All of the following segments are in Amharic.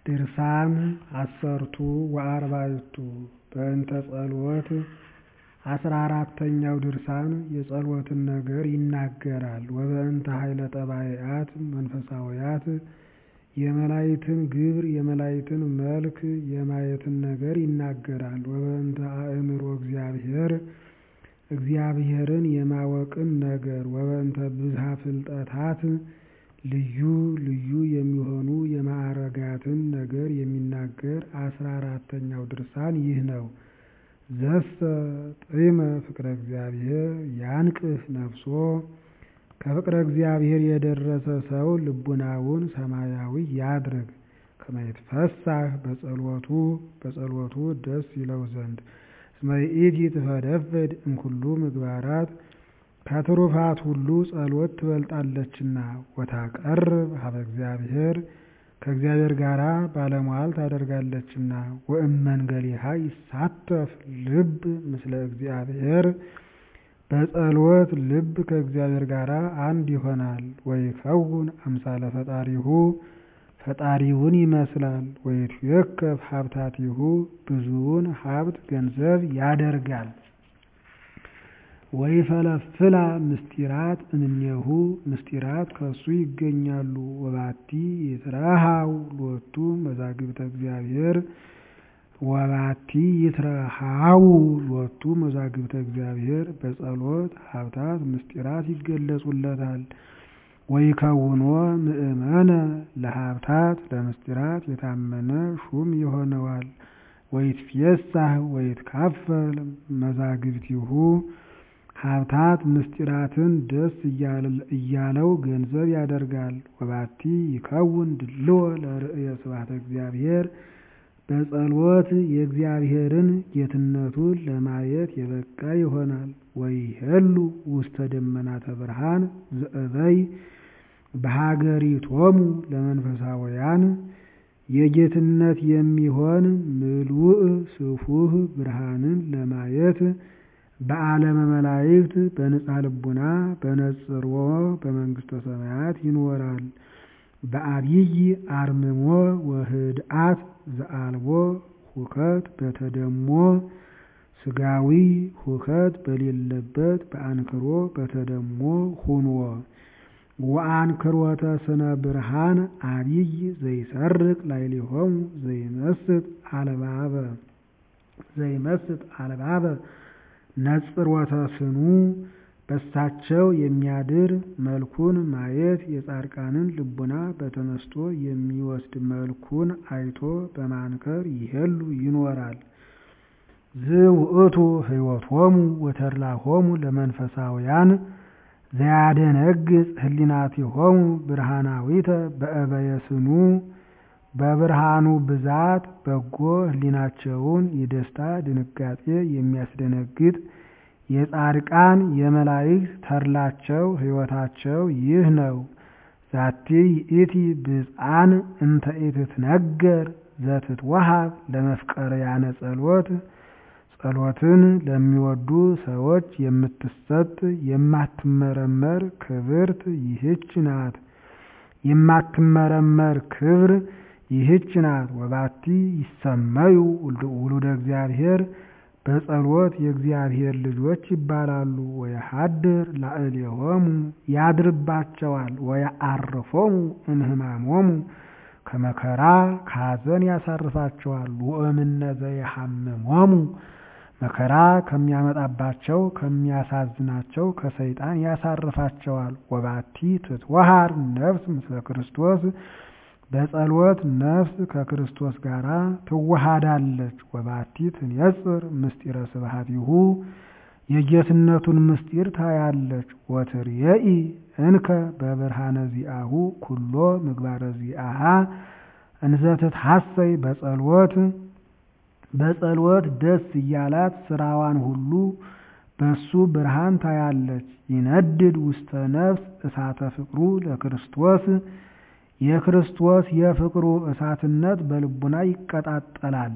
ድርሳን ዐሠርቱ ወአርባዕቱ በእንተ ጸሎት አስራ አራተኛው ድርሳን የጸሎትን ነገር ይናገራል። ወበእንተ ኃይለ ጠባያት መንፈሳውያት የመላእክትን ግብር የመላእክትን መልክ የማየትን ነገር ይናገራል። ወበእንተ አእምሮ እግዚአብሔር እግዚአብሔርን የማወቅን ነገር ወበእንተ ብዝኃ ፍልጠታት ልዩ ልዩ የሚሆኑ የማዕርጋትን ነገር የሚናገር አስራ አራተኛው ድርሳን ይህ ነው። ዘሰ ጢመ ፍቅረ እግዚአብሔር ያንቅህ ነፍሶ ከፍቅረ እግዚአብሔር የደረሰ ሰው ልቡናውን ሰማያዊ ያድርግ ከመ ይትፈሳህ በጸሎቱ በጸሎቱ ደስ ይለው ዘንድ እስመ ይእቲ ትፈደፍድ እምኩሉ ምግባራት ከትሩፋት ሁሉ ጸሎት ትበልጣለችና ወታቀርብ ሀበ እግዚአብሔር ከእግዚአብሔር ጋር ባለሟል ታደርጋለችና ወእመንገሊሃ ይሳተፍ ልብ ምስለ እግዚአብሔር በጸሎት ልብ ከእግዚአብሔር ጋር አንድ ይሆናል። ወይከውን አምሳለ ፈጣሪሁ ፈጣሪውን ይመስላል። ወይትዌከፍ ሀብታቲሁ ብዙውን ሀብት ገንዘብ ያደርጋል። ወይፈለፍላ ምስጢራት እምኔሁ ምስጢራት ከሱ ይገኛሉ። ወባቲ ይትረሃው ሎቱ መዛግብተ እግዚአብሔር ወባቲ ይትረሃው ሎቱ መዛግብተ እግዚአብሔር በጸሎት ሀብታት ምስጢራት ይገለጹለታል። ወይከውኖ ምእመነ ለሀብታት ለምስጢራት የታመነ ሹም ይሆነዋል። ወይትፌሳህ ወይትካፈል መዛግብቲሁ ሀብታት ምስጢራትን ደስ እያለው ገንዘብ ያደርጋል። ወባቲ ይከውን ድልዎ ለርእየ ስብሐተ እግዚአብሔር በጸሎት የእግዚአብሔርን ጌትነቱን ለማየት የበቃ ይሆናል። ወይሄሉ ውስተ ደመናተ ብርሃን ዘእበይ በሀገሪቶሙ ለመንፈሳውያን የጌትነት የሚሆን ምሉእ ስፉህ ብርሃንን ለማየት በዓለመ መላእክት በንጽሐ ልቡና በነጽሮ በመንግሥተ ሰማያት ይኖራል። በአብይ አርምሞ ወህድአት ዘአልቦ ሁከት በተደሞ ስጋዊ ሁከት በሌለበት በአንክሮ በተደሞ ሁኖ ወአንክሮተ ስነ ብርሃን አብይ ዘይሰርቅ ላዕሌሆሙ ዘይመስጥ አልባበ ዘይመስጥ አልባበ ነጽሮተ ስኑ በሳቸው የሚያድር መልኩን ማየት የጻድቃንን ልቡና በተመስጦ የሚወስድ መልኩን አይቶ በማንከር ይሄሉ ይኖራል። ዝውእቱ ሕይወቶሙ ወተድላሆሙ ለመንፈሳውያን ዘያደነግጽ ህሊናቲሆሙ ብርሃናዊተ በእበየ ስኑ በብርሃኑ ብዛት በጎ ህሊናቸውን የደስታ ድንጋጤ የሚያስደነግጥ የጻድቃን የመላእክት ተድላቸው ሕይወታቸው ይህ ነው። ዛቲ ይእቲ ብፅዓን እንተ ኢትትነገር ዘትትወሃብ ለመፍቀርያነ ጸሎት ጸሎትን ለሚወዱ ሰዎች የምትሰጥ የማትመረመር ክብርት ይህች ናት። የማትመረመር ክብር ይህች ናት። ወባቲ ይሰመዩ ውሉደ እግዚአብሔር በጸሎት የእግዚአብሔር ልጆች ይባላሉ። ወየሐድር ላዕሌሆሙ ያድርባቸዋል። ወየዐርፎሙ እምህማሞሙ ከመከራ ከሐዘን ያሳርፋቸዋል። ወእምነ ዘይሐምሞሙ መከራ ከሚያመጣባቸው ከሚያሳዝናቸው ከሰይጣን ያሳርፋቸዋል። ወባቲ ትትወሃር ነፍስ ምስለ ክርስቶስ በጸሎት ነፍስ ከክርስቶስ ጋር ትዋሃዳለች። ወባቲ ትንየጽር ምስጢረ ስብሐቲሁ የጌትነቱን ምስጢር ታያለች። ወትርየኢ እንከ በብርሃነ ዚአሁ ኩሎ ምግባረ ዚአሃ እንዘ ትትሐሰይ በጸሎት በጸሎት ደስ እያላት ስራዋን ሁሉ በሱ ብርሃን ታያለች። ይነድድ ውስተ ነፍስ እሳተ ፍቅሩ ለክርስቶስ የክርስቶስ የፍቅሩ እሳትነት በልቡና ይቀጣጠላል።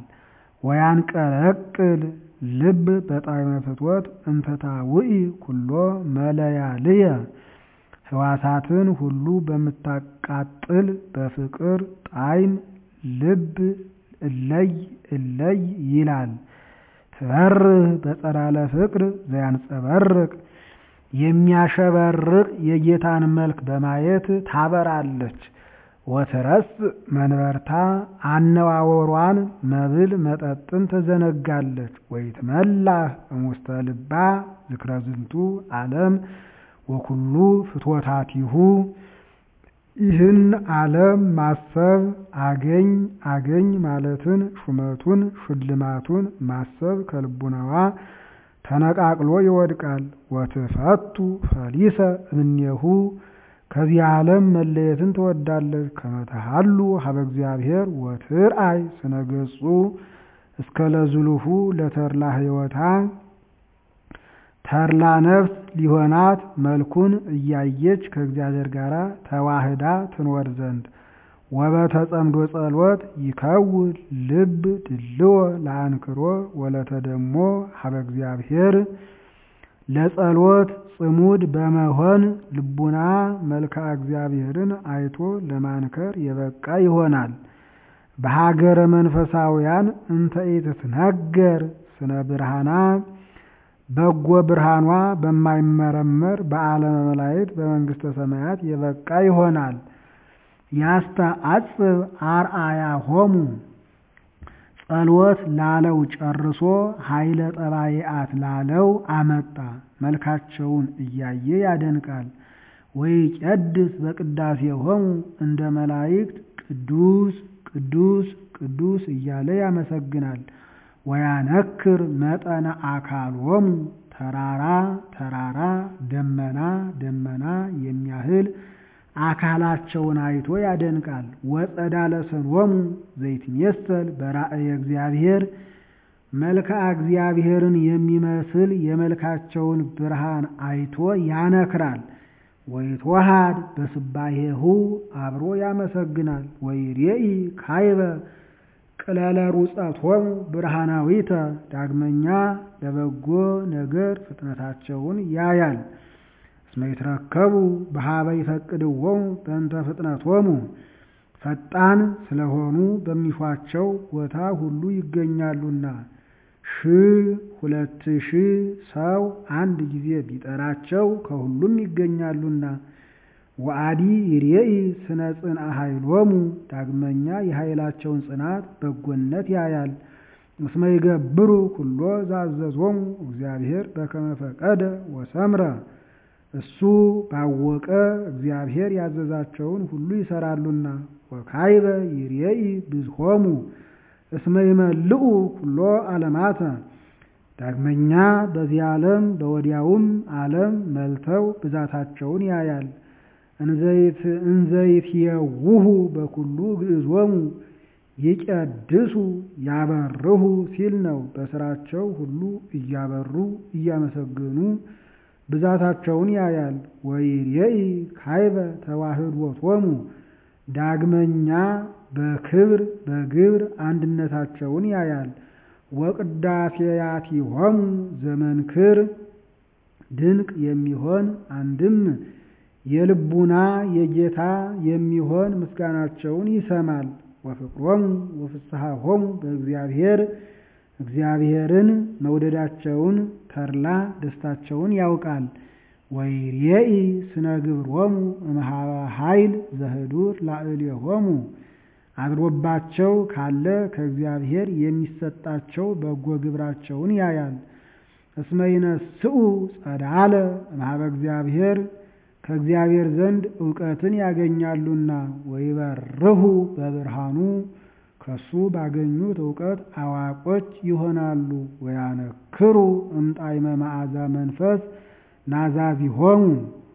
ወያንቀለቅል ልብ በጣዕመ ፍትወት እንተታውኢ ኩሎ መለያልየ ሕዋሳትን ሁሉ በምታቃጥል በፍቅር ጣዕም ልብ እለይ እለይ ይላል። ትበርህ በጸዳለ ፍቅር ዘያንጸበርቅ የሚያሸበርቅ የጌታን መልክ በማየት ታበራለች። ወትረስ መንበርታ አነዋወሯን መብል መጠጥን ትዘነጋለች። ወይትመላህ እሙስተ ልባ ዝክረ ዝንቱ ዓለም ወኩሉ ፍትወታቲሁ ይህን ዓለም ማሰብ አገኝ አገኝ ማለትን ሹመቱን ሽልማቱን ማሰብ ከልቡናዋ ተነቃቅሎ ይወድቃል። ወትፈቱ ፈሊሰ እምኔሁ ከዚህ ዓለም መለየትን ትወዳለች። ከመተሃሉ ሀበ እግዚአብሔር ወትርአይ ስነ ገጹ እስከ ለዝሉሁ ለተርላ ሕይወታ ተርላ ነፍስ ሊሆናት መልኩን እያየች ከእግዚአብሔር ጋር ተዋህዳ ትኖር ዘንድ ወበተጸምዶ ጸሎት ይከውን ልብ ድልዎ ለአንክሮ ወለተደሞ ሀበ እግዚአብሔር ለጸሎት ጽሙድ በመሆን ልቡና መልክዓ እግዚአብሔርን አይቶ ለማንከር የበቃ ይሆናል። በሀገረ መንፈሳውያን እንተ ኢትትነገር ስነ ብርሃና በጎ ብርሃኗ በማይመረመር በዓለመ መላእክት በመንግሥተ ሰማያት የበቃ ይሆናል። ያስተአጽብ አርአያ ሆሙ ጸሎት ላለው ጨርሶ ኃይለ ጠባይአት ላለው አመጣ። መልካቸውን እያየ ያደንቃል። ወይ ቄድስ በቅዳሴ ሆሙ እንደ መላእክት ቅዱስ ቅዱስ ቅዱስ እያለ ያመሰግናል። ወያነክር መጠነ አካሎሙ ተራራ ተራራ ደመና ደመና የሚያህል አካላቸውን አይቶ ያደንቃል። ወጸዳለ ሰሎሙ ዘይትሜሰል በራእየ እግዚአብሔር መልክዓ እግዚአብሔርን የሚመስል የመልካቸውን ብርሃን አይቶ ያነክራል። ወይትወሃድ በስባሄሁ አብሮ ያመሰግናል። ወይሬኢ ካይበ ቅለለ ሩጸቶሙ ብርሃናዊተ ዳግመኛ ለበጎ ነገር ፍጥነታቸውን ያያል። እስመ ይትረከቡ በሀበ ይፈቅድዎሙ በእንተ ፍጥነቶሙ ፈጣን ስለሆኑ በሚሿቸው ቦታ ሁሉ ይገኛሉና። ሺህ ሁለት ሺህ ሰው አንድ ጊዜ ቢጠራቸው ከሁሉም ይገኛሉና። ወአዲ ይሬኢ ስነ ጽንአ ኃይሎሙ ዳግመኛ የኃይላቸውን ጽናት በጎነት ያያል። እስመ ይገብሩ ኩሎ ዛዘዞሙ እግዚአብሔር በከመ ፈቀደ ወሰምረ እሱ ባወቀ እግዚአብሔር ያዘዛቸውን ሁሉ ይሰራሉና። ወካይበ ይሬኢ ብዝሆሙ እስመ ይመልኡ ኩሎ ዓለማተ ዳግመኛ በዚህ ዓለም በወዲያውም ዓለም መልተው ብዛታቸውን ያያል። እንዘይትየውሁ በኩሉ ግዕዞሙ ይቀድሱ ያበርሁ ሲል ነው። በስራቸው ሁሉ እያበሩ እያመሰገኑ ብዛታቸውን ያያል። ወይሬኢ ካይበ ተዋህዶቶሙ ዳግመኛ በክብር በግብር አንድነታቸውን ያያል። ወቅዳሴያቲሆሙ ዘመንክር ድንቅ የሚሆን አንድም የልቡና የጌታ የሚሆን ምስጋናቸውን ይሰማል። ወፍቅሮሙ ወፍስሐሆሙ በእግዚአብሔር እግዚአብሔርን መውደዳቸውን ተድላ ደስታቸውን ያውቃል። ወይሬኢ ስነ ግብሮሙ እምኀበ ኃይል ዘህዱር ላዕሌሆሙ አድሮባቸው ካለ ከእግዚአብሔር የሚሰጣቸው በጎ ግብራቸውን ያያል። እስመ ይነስኡ ጸዳለ እምኀበ እግዚአብሔር ከእግዚአብሔር ዘንድ እውቀትን ያገኛሉና። ወይበርሁ በብርሃኑ ከሱ ባገኙት እውቀት አዋቆች ይሆናሉ። ወያነክሩ እምጣዕመ መዓዛ መንፈስ ናዛዚሆሙ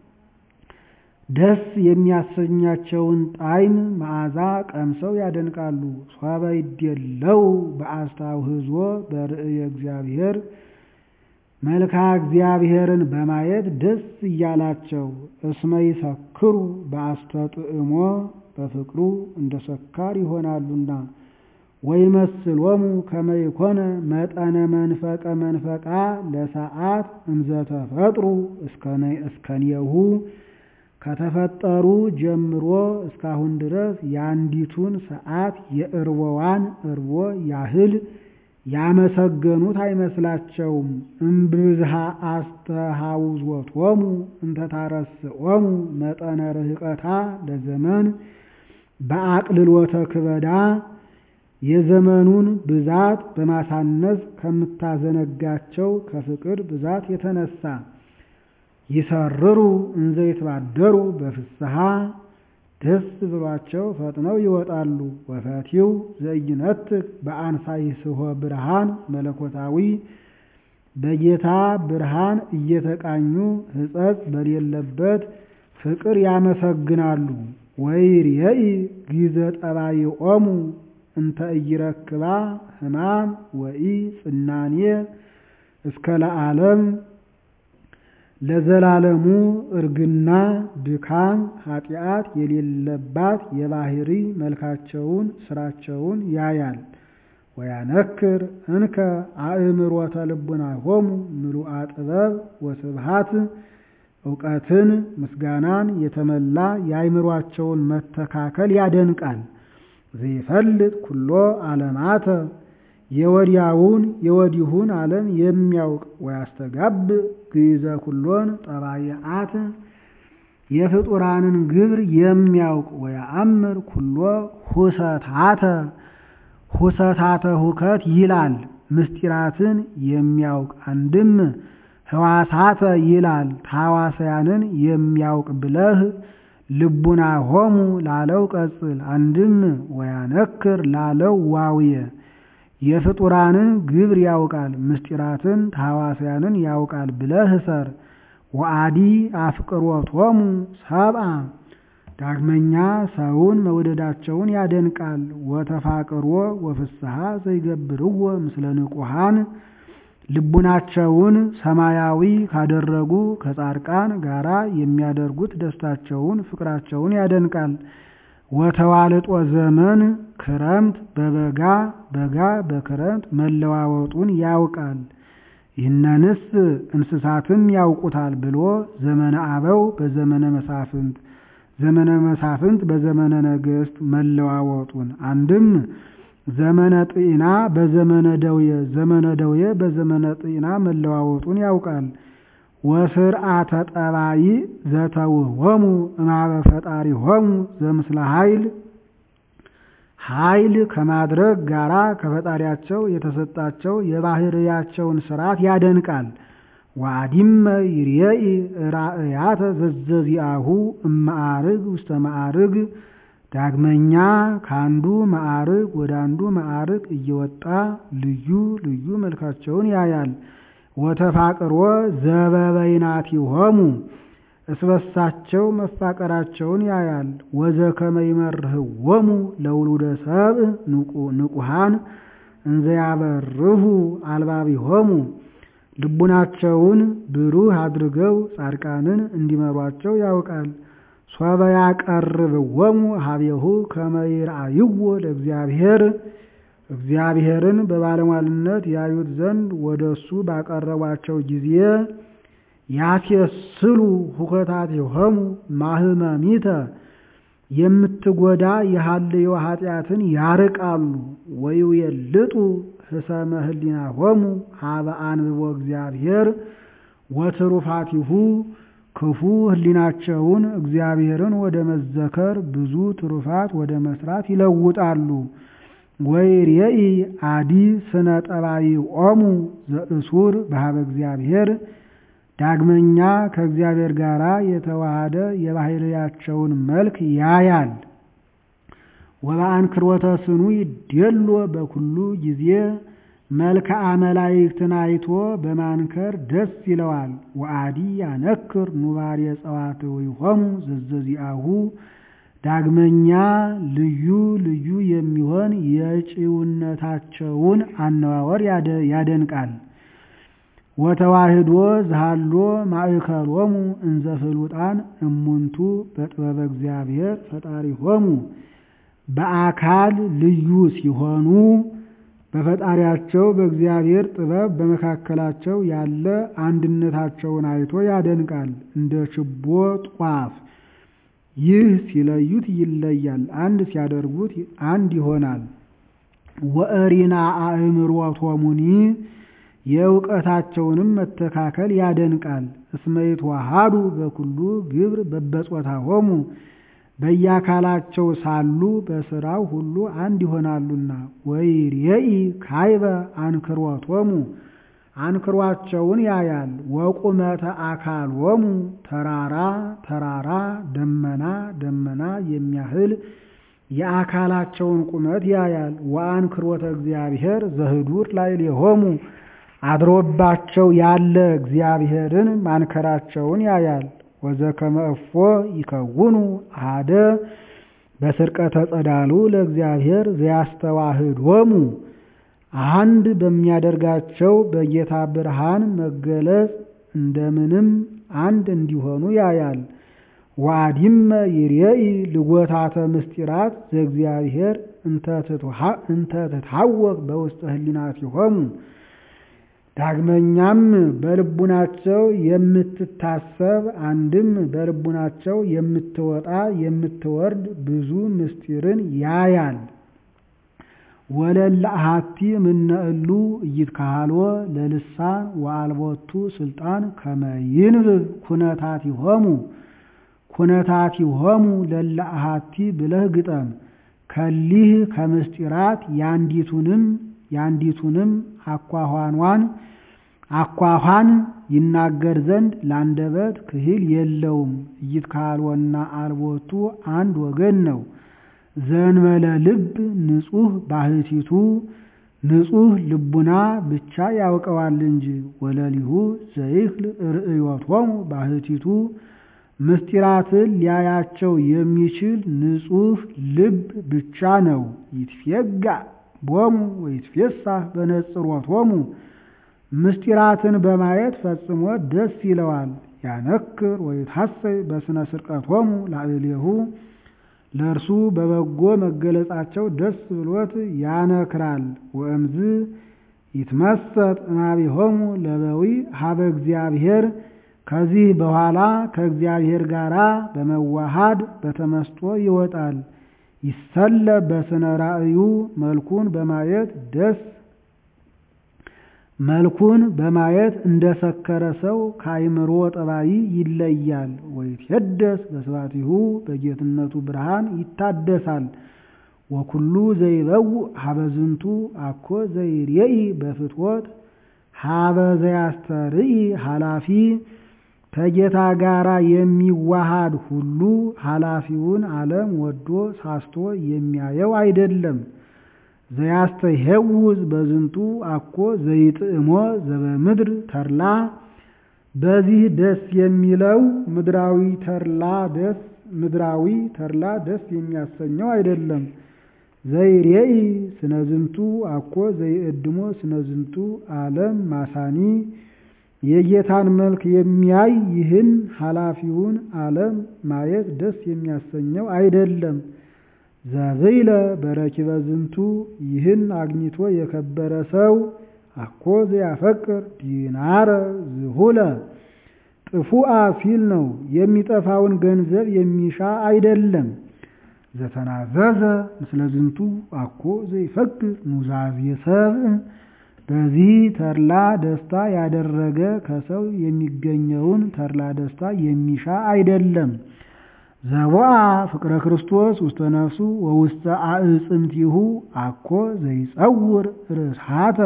ደስ የሚያሰኛቸውን ጣዕም መዓዛ ቀምሰው ያደንቃሉ። ሶበ ይዴለው በአስታውህዞ በርእየ እግዚአብሔር መልክዓ እግዚአብሔርን በማየት ደስ እያላቸው እስመ ይሰክሩ በአስተጥዕሞ በፍቅሩ እንደ ሰካር ይሆናሉና። ወይመስሎሙ ከመ ይኮነ መጠነ መንፈቀ መንፈቃ ለሰዓት እንዘተፈጥሩ እስከኔሁ ከተፈጠሩ ጀምሮ እስካሁን ድረስ የአንዲቱን ሰዓት የእርቦዋን እርቦ ያህል ያመሰገኑት አይመስላቸውም። እምብዝሃ አስተሃውዞቶሙ እንተታረስኦሙ መጠነ ርህቀታ ለዘመን በአቅልሎተ ክበዳ የዘመኑን ብዛት በማሳነስ ከምታዘነጋቸው ከፍቅር ብዛት የተነሳ ይሰርሩ እንዘ ይትባደሩ በፍስሐ ደስ ብሏቸው ፈጥነው ይወጣሉ። ወፈቲው ዘኢይነትክ በአንሳይስሖ ብርሃን መለኮታዊ በጌታ ብርሃን እየተቃኙ ሕጸጽ በሌለበት ፍቅር ያመሰግናሉ። ወይርየኢ ጊዘ ጠባይኦሙ እንተ ኢይረክባ ሕማም ወኢ ጽናኔ እስከ ለዓለም ለዘላለሙ እርግና ድካም ኃጢአት የሌለባት የባህሪ መልካቸውን ስራቸውን ያያል። ወያነክር እንከ አእምሮተ ልቡናሆሙ ምሉአ ጥበብ ወስብሃት እውቀትን ምስጋናን የተመላ የአእምሯቸውን መተካከል ያደንቃል። ዘይፈልጥ ኩሎ ዓለማተ የወዲያውን የወዲሁን ዓለም የሚያውቅ ወያስተጋብ ግእዘ ኩሎን ጠባይአት የፍጡራንን ግብር የሚያውቅ ወያአምር ኩሎ ሁሰታተ ሁሰታተ ሁከት ይላል ምስጢራትን የሚያውቅ አንድም ህዋሳተ ይላል ታዋሳያንን የሚያውቅ ብለህ ልቡና ሆሙ ላለው ቀጽል አንድም ወያነክር ላለው ዋውየ የፍጡራንን ግብር ያውቃል ምስጢራትን ታዋሳያንን ያውቃል ብለህ እሰር። ወአዲ አፍቅሮቶሙ ሰብአ ዳግመኛ ሰውን መውደዳቸውን ያደንቃል። ወተፋቅሮ ወፍስሐ ዘይገብርዎ ምስለ ንቁሃን ልቡናቸውን ሰማያዊ ካደረጉ ከጻድቃን ጋራ የሚያደርጉት ደስታቸውን ፍቅራቸውን ያደንቃል። ወተዋልጦ ዘመን ክረምት በበጋ በጋ በክረምት መለዋወጡን ያውቃል። ይህነንስ እንስሳትም ያውቁታል ብሎ ዘመነ አበው በዘመነ መሳፍንት ዘመነ መሳፍንት በዘመነ ነገሥት መለዋወጡን አንድም ዘመነ ጤና በዘመነ ደውየ ዘመነ ደውየ በዘመነ ጤና መለዋወጡን ያውቃል። ወስርዓተ ጠባይ ዘተውሆሙ እማበ ፈጣሪሆሙ ዘምስለ ኃይል ኃይል ከማድረግ ጋራ ከፈጣሪያቸው የተሰጣቸው የባህርያቸውን ስርዓት ያደንቃል። ዋዲመ ይርየኢ ራእያተ ዘዘዚአሁ እማዕርግ ውስተ ማዕርግ ዳግመኛ ከአንዱ ማዕርግ ወደ አንዱ ማዕርግ እየወጣ ልዩ ልዩ መልካቸውን ያያል። ወተፋቅሮ ዘበበይናቲሆሙ እስበሳቸው መፋቀራቸውን ያያል። ወዘከመ ይመርህዎሙ ለውሉደ ሰብእ ንቁሃን እንዘያበርሁ አልባቢሆሙ ልቡናቸውን ብሩህ አድርገው ጻድቃንን እንዲመሯቸው ያውቃል። ሶበ ያቀርብዎሙ ሀቤሁ ከመ ይርአይዎ ለእግዚአብሔር እግዚአብሔርን በባለሟልነት ያዩት ዘንድ ወደ እሱ ባቀረቧቸው ጊዜ ያስየስሉ ሁከታቲሆሙ ማህመሚተ የምትጎዳ የሃልዮ ኃጢአትን ያርቃሉ። ወይውየልጡ ህሰመ ህሊናሆሙ ሀበ አንብቦ እግዚአብሔር ወትሩፋቲሁ ክፉ ህሊናቸውን እግዚአብሔርን ወደ መዘከር ብዙ ትሩፋት ወደ መስራት ይለውጣሉ። ወይርየኢ አዲ ስነ ጠባይኦሙ ዘእሱር በሀበ እግዚአብሔር ዳግመኛ ከእግዚአብሔር ጋር የተዋሃደ የባህርያቸውን መልክ ያያል። ወበአንክሮተ ስኑ ይዴሎ በኩሉ ጊዜ መልክአ መላእክትን አይቶ በማንከር ደስ ይለዋል። ወአዲ ያነክር ኑባሬ ጸዋትዊሆሙ ዘዘዚአሁ ዳግመኛ ልዩ ልዩ የሚሆን የጭውነታቸውን አነዋወር ያደንቃል። ወተዋህዶ ዝሃሎ ማእከሎሙ እንዘ ፍሉጣን እሙንቱ በጥበበ እግዚአብሔር ፈጣሪሆሙ በአካል ልዩ ሲሆኑ በፈጣሪያቸው በእግዚአብሔር ጥበብ በመካከላቸው ያለ አንድነታቸውን አይቶ ያደንቃል። እንደ ችቦ ጧፍ ይህ ሲለዩት ይለያል፣ አንድ ሲያደርጉት አንድ ይሆናል። ወእሪና አእምሮቶሙኒ የእውቀታቸውንም መተካከል ያደንቃል። እስመ ይትወሃዱ በኩሉ ግብር በበጾታሆሙ በየአካላቸው ሳሉ በስራው ሁሉ አንድ ይሆናሉና። ወይሬኢ ካይበ አንክሮቶሙ አንክሯቸውን ያያል። ወቁመተ አካሎሙ ተራራ ተራራ ደመና ደመና የሚያህል የአካላቸውን ቁመት ያያል። ወአንክሮተ እግዚአብሔር ዘህዱር ላዕሌሆሙ አድሮባቸው ያለ እግዚአብሔርን ማንከራቸውን ያያል። ወዘከመ እፎ ይከውኑ አሐደ በስርቀተ ጸዳሉ ለእግዚአብሔር ዘያስተዋህዶሙ አንድ በሚያደርጋቸው በጌታ ብርሃን መገለጽ እንደምንም አንድ እንዲሆኑ ያያል። ዋዲመ ይሬኢ ልጎታተ ምስጢራት ዘእግዚአብሔር እንተ ትታወቅ በውስተ ህሊናቲሆሙ ዳግመኛም በልቡናቸው የምትታሰብ አንድም በልቡናቸው የምትወጣ የምትወርድ ብዙ ምስጢርን ያያል። ወለለ አሐቲ እምነ እሉ ኢይትካህልዎ ለልሳን ወአልቦቱ ስልጣን ከመ ይንብብ ኩነታቲሆሙ ኩነታቲሆሙ ለለ አሐቲ ብለህ ግጠም። ከሊህ ከምስጢራት ያንዲቱንም ያንዲቱንም አኳኋኗን አኳኋን ይናገር ዘንድ ላንደበት ክህል የለውም። ኢይትካህልወና አልቦቱ አንድ ወገን ነው። ዘእንበለ ልብ ንጹሕ ባህቲቱ ንጹሕ ልቡና ብቻ ያውቀዋል እንጂ። ወለሊሁ ዘይክል ርእዮቶሙ ባህቲቱ ምስጢራትን ሊያያቸው የሚችል ንጹሕ ልብ ብቻ ነው። ይትፌጋ ቦሙ ወይትፌሳህ በነጽሮቶሙ ምስጢራትን በማየት ፈጽሞ ደስ ይለዋል። ያነክር ወይታሰይ በስነ ስርቀቶሙ ላዕሌሁ ለእርሱ በበጎ መገለጻቸው ደስ ብሎት ያነክራል። ወእምዝ ይትመሰጥ እማቢሆሙ ለበዊ ሀበ እግዚአብሔር ከዚህ በኋላ ከእግዚአብሔር ጋር በመዋሃድ በተመስጦ ይወጣል። ይሰለ በስነ ራእዩ መልኩን በማየት ደስ መልኩን በማየት እንደሰከረ ሰው ከአይምሮ ጠባይ ይለያል። ወይትሄደስ በስባቲሁ በጌትነቱ ብርሃን ይታደሳል። ወኩሉ ዘይበውእ ሀበዝንቱ አኮ ዘይሬኢ በፍትወት ሀበ ዘያስተርኢ ኃላፊ ከጌታ ጋራ የሚዋሃድ ሁሉ ኃላፊውን ዓለም ወዶ ሳስቶ የሚያየው አይደለም። ዘያስተሄውዝ በዝንቱ አኮ ዘይጥዕሞ ዘበምድር ተርላ በዚህ ደስ የሚለው ምድራዊ ተርላ ደስ ምድራዊ ተርላ ደስ የሚያሰኘው አይደለም። ዘይሬኢ ስነዝንቱ አኮ ዘይእድሞ ስነዝንቱ ዓለም ማሳኒ የጌታን መልክ የሚያይ ይህን ኃላፊውን ዓለም ማየት ደስ የሚያሰኘው አይደለም። ዘብይለ በረኪበ ዝንቱ ይህን አግኝቶ የከበረ ሰው አኮ ዘያፈቅር ዲናረ ዝሁለ ጥፉአ ሲል ነው። የሚጠፋውን ገንዘብ የሚሻ አይደለም። ዘተናዘዘ ምስለ ዝንቱ አኮ ዘይፈቅር ኑዛዜ ሰብእ በዚህ ተድላ ደስታ ያደረገ ከሰው የሚገኘውን ተድላ ደስታ የሚሻ አይደለም። ዘቦአ ፍቅረ ክርስቶስ ውስተ ነፍሱ ወውስተ አዕጽምቲሁ አኮ ዘይጸውር ርስሃተ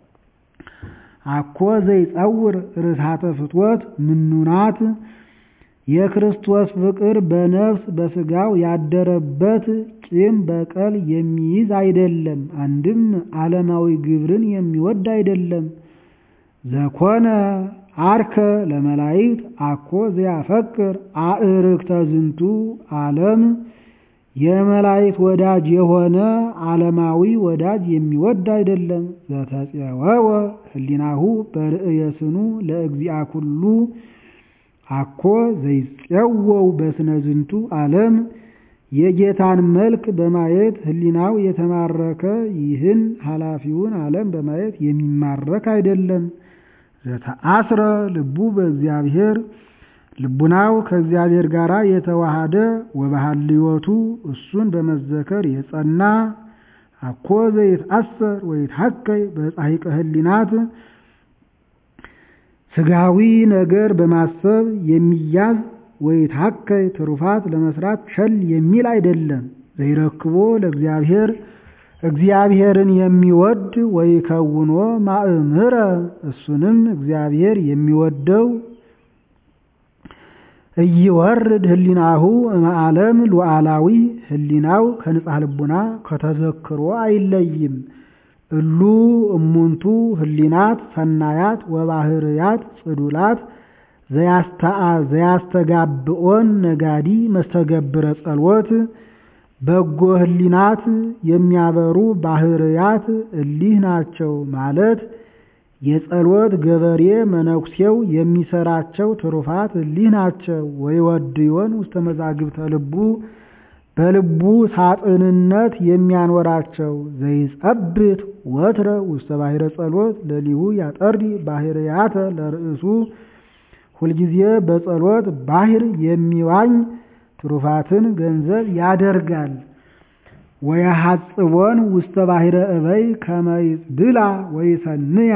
አኮ ዘይጸውር ርስሃተ ፍትወት ምኑናት የክርስቶስ ፍቅር በነፍስ በስጋው ያደረበት ቂም በቀል የሚይዝ አይደለም። አንድም ዓለማዊ ግብርን የሚወድ አይደለም። ዘኮነ አርከ ለመላይክት አኮ ዘያፈቅር አእርክተ ዝንቱ ዓለም የመላይክት ወዳጅ የሆነ ዓለማዊ ወዳጅ የሚወድ አይደለም። ዘተፄወወ ህሊናሁ በርእየ ስኑ ለእግዚአ ኩሉ አኮ ዘይፄወው በስነ ዝንቱ ዓለም የጌታን መልክ በማየት ህሊናው የተማረከ ይህን ኃላፊውን ዓለም በማየት የሚማረክ አይደለም። ዘተአስረ ልቡ በእግዚአብሔር ልቡናው ከእግዚአብሔር ጋር የተዋሃደ ወበሃልዮቱ እሱን በመዘከር የጸና አኮ ዘይትአሰር ወይትሐከይ በጻሒቀ ህሊናት ስጋዊ ነገር በማሰብ የሚያዝ ወይትሐከይ ትሩፋት ለመስራት ቸል የሚል አይደለም። ዘይረክቦ ለእግዚአብሔር እግዚአብሔርን የሚወድ ወይከውኖ ማእምረ እሱንም እግዚአብሔር የሚወደው እይወርድ ህሊናሁ እምዓለም ሉዓላዊ ህሊናው ከንጻሕ ልቡና ከተዘክሮ አይለይም። እሉ እሙንቱ ህሊናት ሰናያት ወባህርያት ጽዱላት ዘያስተጋብኦን ነጋዲ መስተገብረ ጸሎት በጎ ህሊናት የሚያበሩ ባህርያት እሊህ ናቸው ማለት የጸሎት ገበሬ መነኩሴው የሚሰራቸው ትሩፋት እሊህ ናቸው። ወይወድዮን ውስተ መዛግብተ ልቡ በልቡ ሳጥንነት የሚያኖራቸው ዘይጸብት ወትረ ውስተ ባሕረ ጸሎት ለሊሁ ያጠርዲ ባህርያተ ለርእሱ ሁልጊዜ በጸሎት ባህር የሚዋኝ ትሩፋትን ገንዘብ ያደርጋል። ወየሐጽቦን ውስተ ባሕረ እበይ ከመይጽድላ ወይሰንያ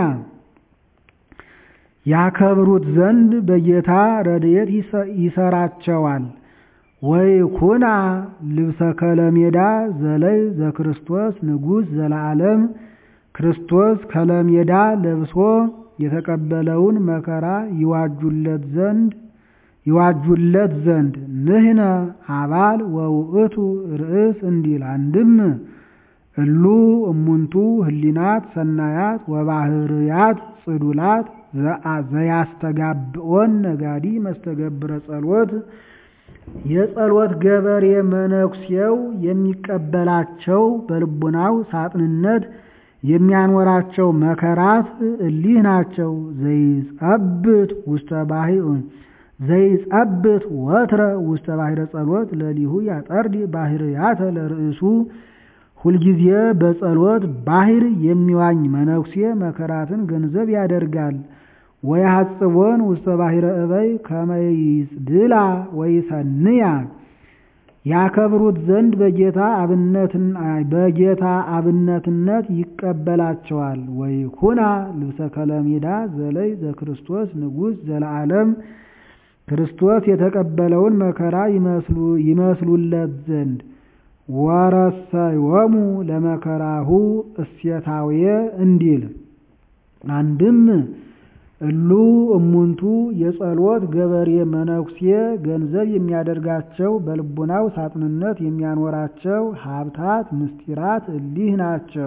ያከብሩት ዘንድ በጌታ ረድኤት ይሰራቸዋል። ወይኩና ልብሰ ከለሜዳ ዘለይ ዘክርስቶስ ንጉሥ ዘለዓለም ክርስቶስ ከለሜዳ ለብሶ የተቀበለውን መከራ ይዋጁለት ዘንድ ይዋጁለት ዘንድ ንህነ አባል ወውእቱ ርእስ እንዲል አንድም እሉ እሙንቱ ህሊናት ሰናያት ወባህርያት ጽዱላት ዘያስተጋብኦን ነጋዲ መስተገብረ ጸሎት የጸሎት ገበሬ መነኩሴው የሚቀበላቸው በልቡናው ሳጥንነት የሚያኖራቸው መከራት እሊህ ናቸው። ዘይጸብት ውስተ ባሕር ዘይጸብት ወትረ ውስተ ባሕረ ጸሎት ለሊሁ ያጠርዲ ባህርያተ ለርእሱ ሁልጊዜ በጸሎት ባህር የሚዋኝ መነኩሴ መከራትን ገንዘብ ያደርጋል። ወየሐጽቦን ውስተ ባሕረ እበይ ከመይጽድላ ወይሰንያ ያከብሩት ዘንድ በጌታ በጌታ አብነትነት ይቀበላቸዋል። ወይኩና ልብሰ ከለሜዳ ዘለይ ዘክርስቶስ ንጉሥ ዘለዓለም ክርስቶስ የተቀበለውን መከራ ይመስሉለት ዘንድ ወረሰዮሙ ለመከራሁ እሴታውየ እንዲል አንድም እሉ እሙንቱ የጸሎት ገበሬ መነኩሴ ገንዘብ የሚያደርጋቸው በልቡናው ሳጥንነት የሚያኖራቸው ሀብታት ምስጢራት እሊህ ናቸው።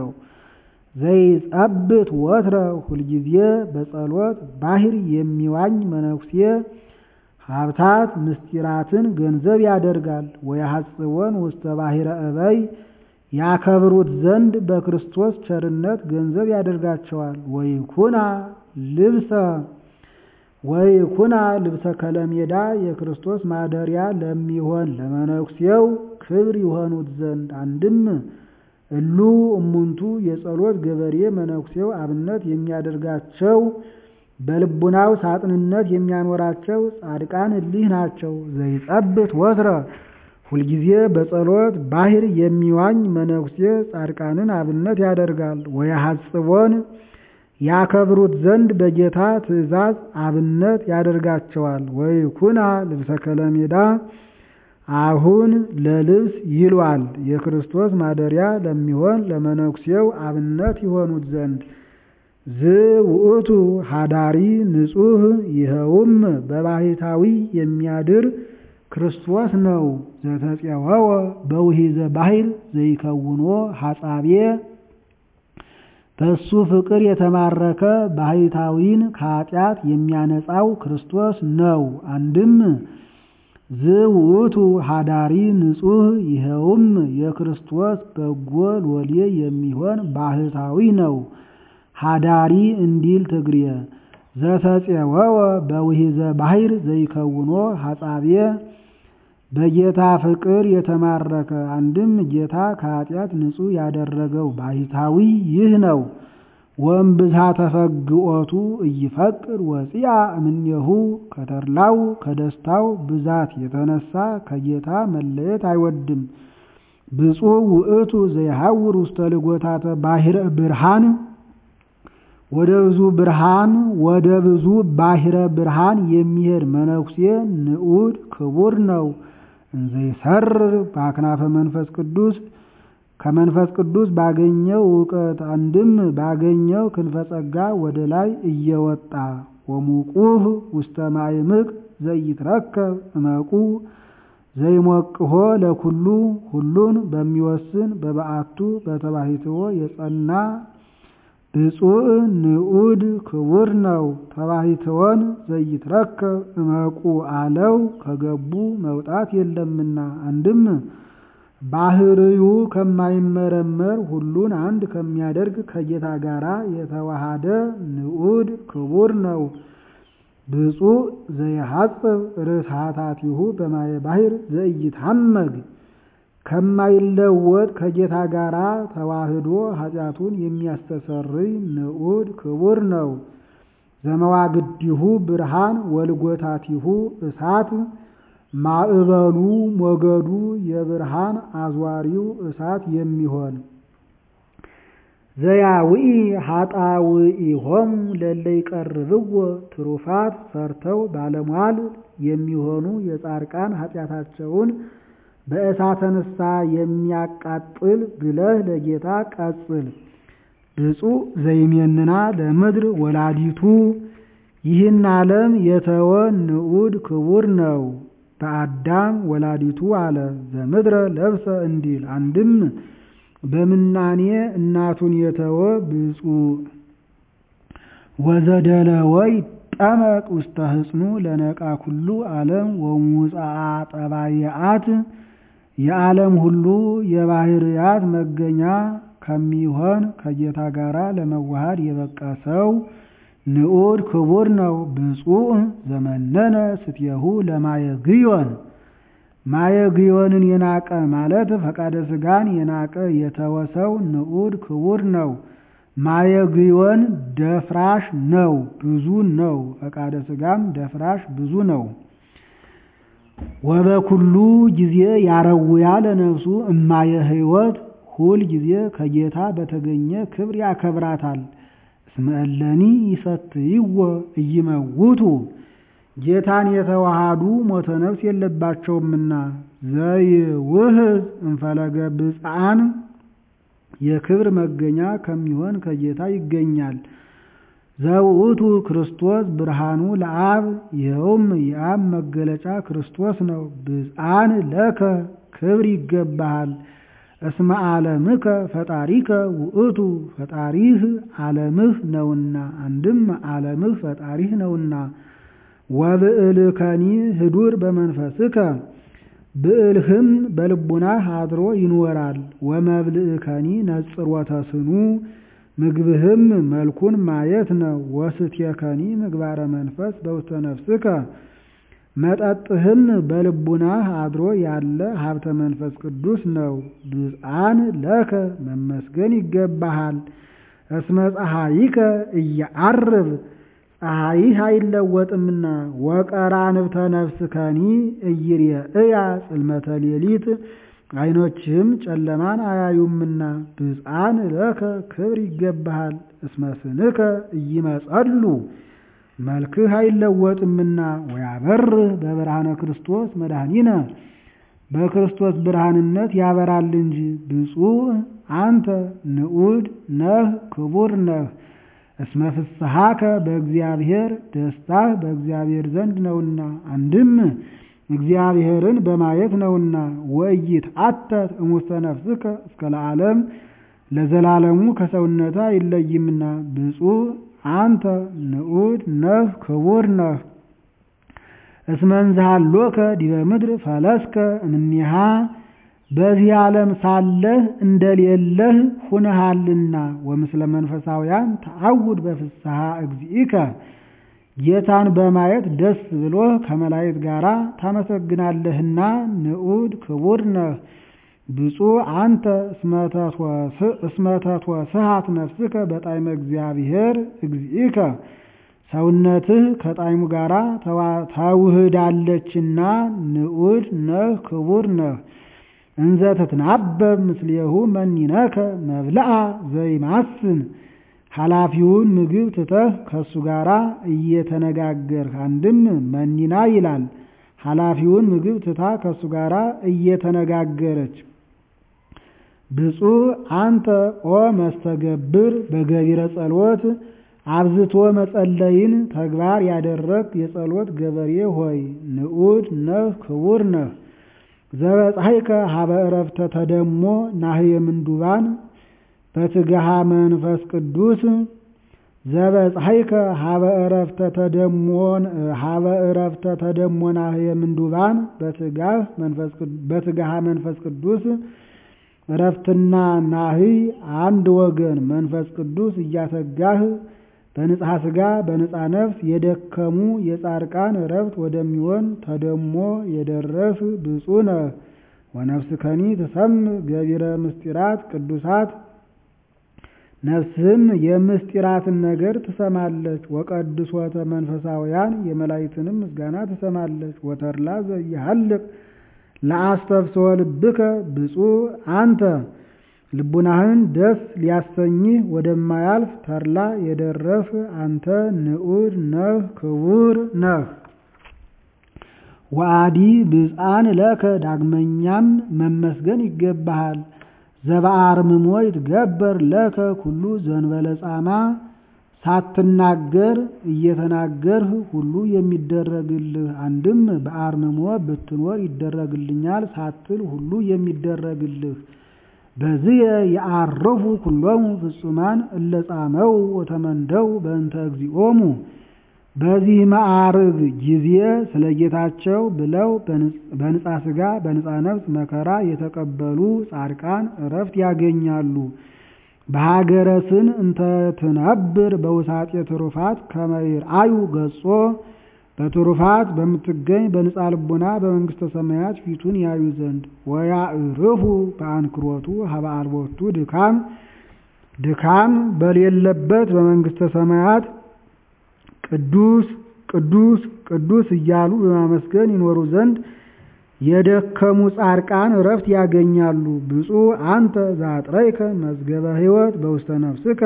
ዘይጸብት ወትረ ሁልጊዜ በጸሎት ባህር የሚዋኝ መነኩሴ ሀብታት ምስጢራትን ገንዘብ ያደርጋል። ወየሐጽቦን ውስተ ባሕረ እበይ ያከብሩት ዘንድ በክርስቶስ ቸርነት ገንዘብ ያደርጋቸዋል። ወይኩና ልብሰ ወይኩና ልብሰ ከለሜዳ የክርስቶስ ማደሪያ ለሚሆን ለመነኩሴው ክብር ይሆኑት ዘንድ አንድም እሉ እሙንቱ የጸሎት ገበሬ መነኩሴው አብነት የሚያደርጋቸው በልቡናው ሳጥንነት የሚያኖራቸው ጻድቃን እሊህ ናቸው። ዘይጸብት ወትረ ሁልጊዜ በጸሎት ባህር የሚዋኝ መነኩሴ ጻድቃንን አብነት ያደርጋል። ወየሐጽቦን ያከብሩት ዘንድ በጌታ ትእዛዝ አብነት ያደርጋቸዋል። ወይኩና ልብሰ ከለሜዳ አሁን ለልብስ ይሏል የክርስቶስ ማደሪያ ለሚሆን ለመነኩሴው አብነት ይሆኑት ዘንድ ዝውእቱ ሀዳሪ ንጹሕ ይኸውም በባሕታዊ የሚያድር ክርስቶስ ነው። ዘተፄወወ በውሂዘ ባሕር ዘይከውኖ ሐጻቤ በእሱ ፍቅር የተማረከ ባሕታዊን ከኃጢአት የሚያነጻው ክርስቶስ ነው። አንድም ዝውእቱ ሀዳሪ ንጹሕ ይኸውም የክርስቶስ በጎ ሎሌ የሚሆን ባሕታዊ ነው። ሀዳሪ እንዲል ትግሬ ዘተፄወወ በውሂዘ ባሕር ዘይከውኖ ሐጻቤ በጌታ ፍቅር የተማረከ አንድም ጌታ ከኃጢአት ንጹሕ ያደረገው ባሕታዊ ይህ ነው። ወእምብዝሃ ተፈግኦቱ እይፈቅድ ወፂአ እምኔሁ ከተድላው ከደስታው ብዛት የተነሳ ከጌታ መለየት አይወድም። ብፁዕ ውእቱ ዘይሐውር ውስተ ልጎታተ ባሕረ ብርሃን ወደ ብዙ ብርሃን ወደ ብዙ ባሕረ ብርሃን የሚሄድ መነኩሴ ንዑድ ክቡር ነው። እንዘይሰርር በአክናፈ መንፈስ ቅዱስ ከመንፈስ ቅዱስ ባገኘው እውቀት አንድም ባገኘው ክንፈ ጸጋ ወደ ላይ እየወጣ ወሙቁህ ውስተ ማዕምቅ ዘይትረከብ እመቁ ዘይሞቅሆ ለኩሉ ሁሉን በሚወስን በበዓቱ በተባሕትዎ የጸና ብፁዕ ንዑድ ክቡር ነው። ተባሕትዎን ዘይትረከብ እመቁ አለው ከገቡ መውጣት የለምና አንድም ባህርዩ ከማይመረመር ሁሉን አንድ ከሚያደርግ ከጌታ ጋራ የተዋሃደ ንዑድ ክቡር ነው። ብፁዕ ዘይሐጽብ ርስሓታቲሁ በማየ ባሕር ዘኢይታመግ ከማይለወጥ ከጌታ ጋራ ተዋህዶ ኃጢአቱን የሚያስተሰርይ ንዑድ ክቡር ነው። ዘመዋግዲሁ ብርሃን ወልጎታቲሁ እሳት ማዕበሉ ሞገዱ የብርሃን አዝዋሪው እሳት የሚሆን ዘያውኢ ኃጣውኢሆሙ ለለ ይቀርብዎ ትሩፋት ሰርተው ባለሟል የሚሆኑ የጻድቃን ኃጢአታቸውን በእሳተ ንስሐ የሚያቃጥል ብለህ ለጌታ ቀጽል። ብፁዕ ዘይሜንና ለምድር ወላዲቱ ይህን ዓለም የተወ ንዑድ ክቡር ነው። በአዳም ወላዲቱ አለ ዘምድረ ለብሰ እንዲል አንድም በምናኔ እናቱን የተወ ብፁዕ ወዘደለወ ይጠመቅ ውስተ ህጽኑ ለነቃ ኩሉ ዓለም ወሙፃአ ጠባይአት የዓለም ሁሉ የባህርያት መገኛ ከሚሆን ከጌታ ጋር ለመዋሃድ የበቃ ሰው ንዑድ ክቡር ነው። ብፁዕ ዘመነነ ስትየሁ ለማየ ግዮን ማየ ግዮንን የናቀ ማለት ፈቃደ ሥጋን የናቀ የተወሰው ንዑድ ክቡር ነው። ማየ ግዮን ደፍራሽ ነው፣ ብዙ ነው። ፈቃደ ሥጋም ደፍራሽ ብዙ ነው። ወበኩሉ ጊዜ ያረውያ ለነፍሱ እማየ ሕይወት ሁል ጊዜ ከጌታ በተገኘ ክብር ያከብራታል። እስመ እለኒ ይሰትይዎ እይመውቱ ጌታን የተዋሃዱ ሞተ ነፍስ የለባቸውምና ዘይውህዝ እንፈለገ ብፅዓን የክብር መገኛ ከሚሆን ከጌታ ይገኛል። ዘውእቱ ክርስቶስ ብርሃኑ ለአብ ይኸውም የአብ መገለጫ ክርስቶስ ነው። ብፅዓን ለከ ክብር ይገባሃል። እስመ ዓለምከ ፈጣሪከ ውእቱ ፈጣሪህ ዓለምህ ነውና፣ አንድም ዓለምህ ፈጣሪህ ነውና። ወብዕልከኒ ህዱር በመንፈስከ ብዕልህም በልቡናህ አድሮ ይኖራል። ወመብልእከኒ ነጽሮተ ስኑ ምግብህም መልኩን ማየት ነው። ወስትየከኒ ምግባረ መንፈስ በውስተ ነፍስከ መጠጥህም በልቡናህ አድሮ ያለ ሀብተ መንፈስ ቅዱስ ነው። ብፅዓን ለከ መመስገን ይገባሃል። እስመ ፀሐይከ እየዐርብ ፀሐይህ አይለወጥምና ወቀራንብተ ነፍስከኒ እይርየእያ ጽልመተ ሌሊት ዓይኖችህም ጨለማን አያዩምና ብፅዓን ለከ ክብር ይገባሃል። እስመ ስንከ እይመጸሉ መልክህ አይለወጥምና ወያበርህ በብርሃነ ክርስቶስ መድኃኒነ በክርስቶስ ብርሃንነት ያበራል እንጂ። ብፁዕ አንተ ንዑድ ነህ ክቡር ነህ። እስመ ፍስሐከ በእግዚአብሔር ደስታህ በእግዚአብሔር ዘንድ ነውና፣ አንድም እግዚአብሔርን በማየት ነውና። ወኢይትዓተት እሙስተ ነፍስከ እስከ ለዓለም ለዘላለሙ ከሰውነትህ አይለይምና። ብፁዕ አንተ ንዑድ ነህ ክቡር ነህ። እስመ እንዝሃሎከ ዲበ ምድር ፈለስከ እምኔሃ በዚህ ዓለም ሳለህ እንደሌለህ ሁነሃልና። ወምስለ መንፈሳውያን ተዐውድ በፍስሐ እግዚእከ ጌታን በማየት ደስ ብሎህ ከመላእክት ጋር ታመሰግናለህና ንዑድ ክቡር ነህ። ብፁዕ አንተ እስመተትወስሃት ነፍስከ በጣዕመ እግዚአብሔር እግዚእከ ሰውነትህ ከጣዕሙ ጋር ተውህዳለችና ንዑድ ነህ ክቡር ነህ። እንዘ ትትናበብ ምስሌሁ መኒነከ መብልአ ዘይማስን ኃላፊውን ምግብ ትተህ ከእሱ ጋር እየተነጋገርህ አንድም መኒና ይላል። ኃላፊውን ምግብ ትታ ከእሱ ጋር እየተነጋገረች ብፁዕ አንተ ኦ መስተገብር በገቢረ ጸሎት አብዝቶ መጸለይን ተግባር ያደረግ የጸሎት ገበሬ ሆይ ንዑድ ነህ ክቡር ነህ። ዘበጻሕከ ሀበ ዕረፍተ ተደሞ ናህየ ምንዱባን በትግሃ መንፈስ ቅዱስ ዘበጻሕከ ሀበ ዕረፍተ ተደሞን ሀበ ዕረፍተ ተደሞ ናህየ ምንዱባን በትግሃ መንፈስ ቅዱስ ዕረፍትና ናህይ አንድ ወገን መንፈስ ቅዱስ እያተጋህ በንጽሐ ሥጋ በንጻ ነፍስ የደከሙ የጻድቃን ዕረፍት ወደሚሆን ተደሞ የደረስ ብፁዕ ነህ። ወነፍስከኒ ትሰምዕ ገቢረ ምስጢራት ቅዱሳት ነፍስህም የምስጢራትን ነገር ትሰማለች። ወቀድሶተ መንፈሳውያን የመላእክትንም ምስጋና ትሰማለች። ወተድላ ዘኢሃልቅ ለአስተፍስሖ ልብከ ብፁዕ አንተ ልቡናህን ደስ ሊያሰኝህ ወደማያልፍ ተድላ የደረስህ አንተ ንዑድ ነህ ክቡር ነህ። ወአዲ ብፅዓን ለከ ዳግመኛም መመስገን ይገባሃል። ዘበአርምሞ ይትገበር ለከ ኩሉ ዘንበለ ጻማ ሳትናገር እየተናገርህ ሁሉ የሚደረግልህ አንድም በአርምሞ ብትኖር ይደረግልኛል ሳትል ሁሉ የሚደረግልህ በዚህ የአረፉ ኩሎሙ ፍጹማን እለ ጻመው ወተመንደው በእንተ እግዚኦሙ በዚህ ማዕርግ ጊዜ ስለ ጌታቸው ብለው በንጻ ሥጋ በንጻ ነፍስ መከራ የተቀበሉ ጻድቃን ዕረፍት ያገኛሉ። በሀገረ ስን እንተ ትነብር በውሳጤ ትሩፋት ከመ ይርአዩ ገጾ በትሩፋት በምትገኝ በንጻ ልቡና በመንግሥተ ሰማያት ፊቱን ያዩ ዘንድ ወያዕርፉ በአንክሮቱ ሀበ አልቦቱ ድካም ድካም በሌለበት በመንግሥተ ሰማያት ቅዱስ ቅዱስ ቅዱስ እያሉ በማመስገን ይኖሩ ዘንድ የደከሙ ጻድቃን ዕረፍት ያገኛሉ። ብፁዕ አንተ ዘአጥረይከ መዝገበ ሕይወት በውስተ ነፍስከ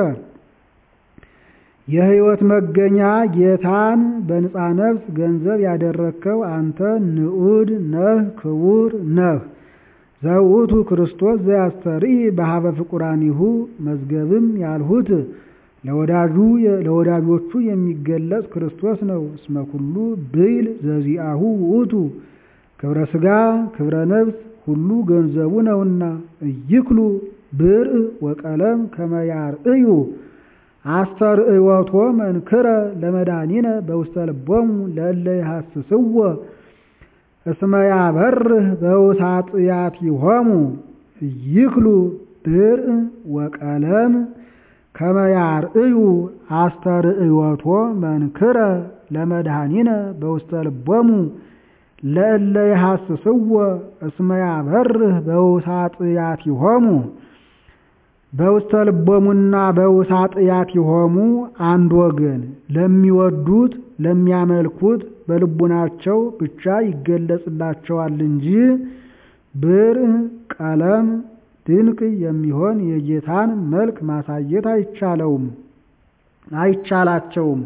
የሕይወት መገኛ ጌታን በንጻ ነፍስ ገንዘብ ያደረግከው አንተ ንዑድ ነህ ክቡር ነህ። ዘውእቱ ክርስቶስ ዘያስተርኢ በሀበ ፍቁራኒሁ መዝገብም ያልሁት ለወዳጁ ለወዳጆቹ የሚገለጽ ክርስቶስ ነው። እስመ ኩሉ ብይል ዘዚአሁ ውእቱ ክብረ ሥጋ ክብረ ነፍስ ሁሉ ገንዘቡ ነውና እይክሉ ብርዕ ወቀለም ከመ ያርእዩ አስተርእዮቶ መንክረ ለመድኃኒነ በውስተ ልቦሙ ለእለ ይሐስስዎ እስመ ያበርህ በውሳጥያቲሆሙ እይክሉ ብርዕ ወቀለም ከመ ያርእዩ አስተርእዮቶ መንክረ ለመድኃኒነ በውስተ ልቦሙ ለእለ ይሐስስዎ እስመ ያበርህ በውሳጥያቲሆሙ በውስተ ልቦሙና በውሳጥያቲሆሙ አንድ ወገን ለሚወዱት ለሚያመልኩት በልቡናቸው ብቻ ይገለጽላቸዋል እንጂ ብርዕ ቀለም ድንቅ የሚሆን የጌታን መልክ ማሳየት አይቻለውም አይቻላቸውም።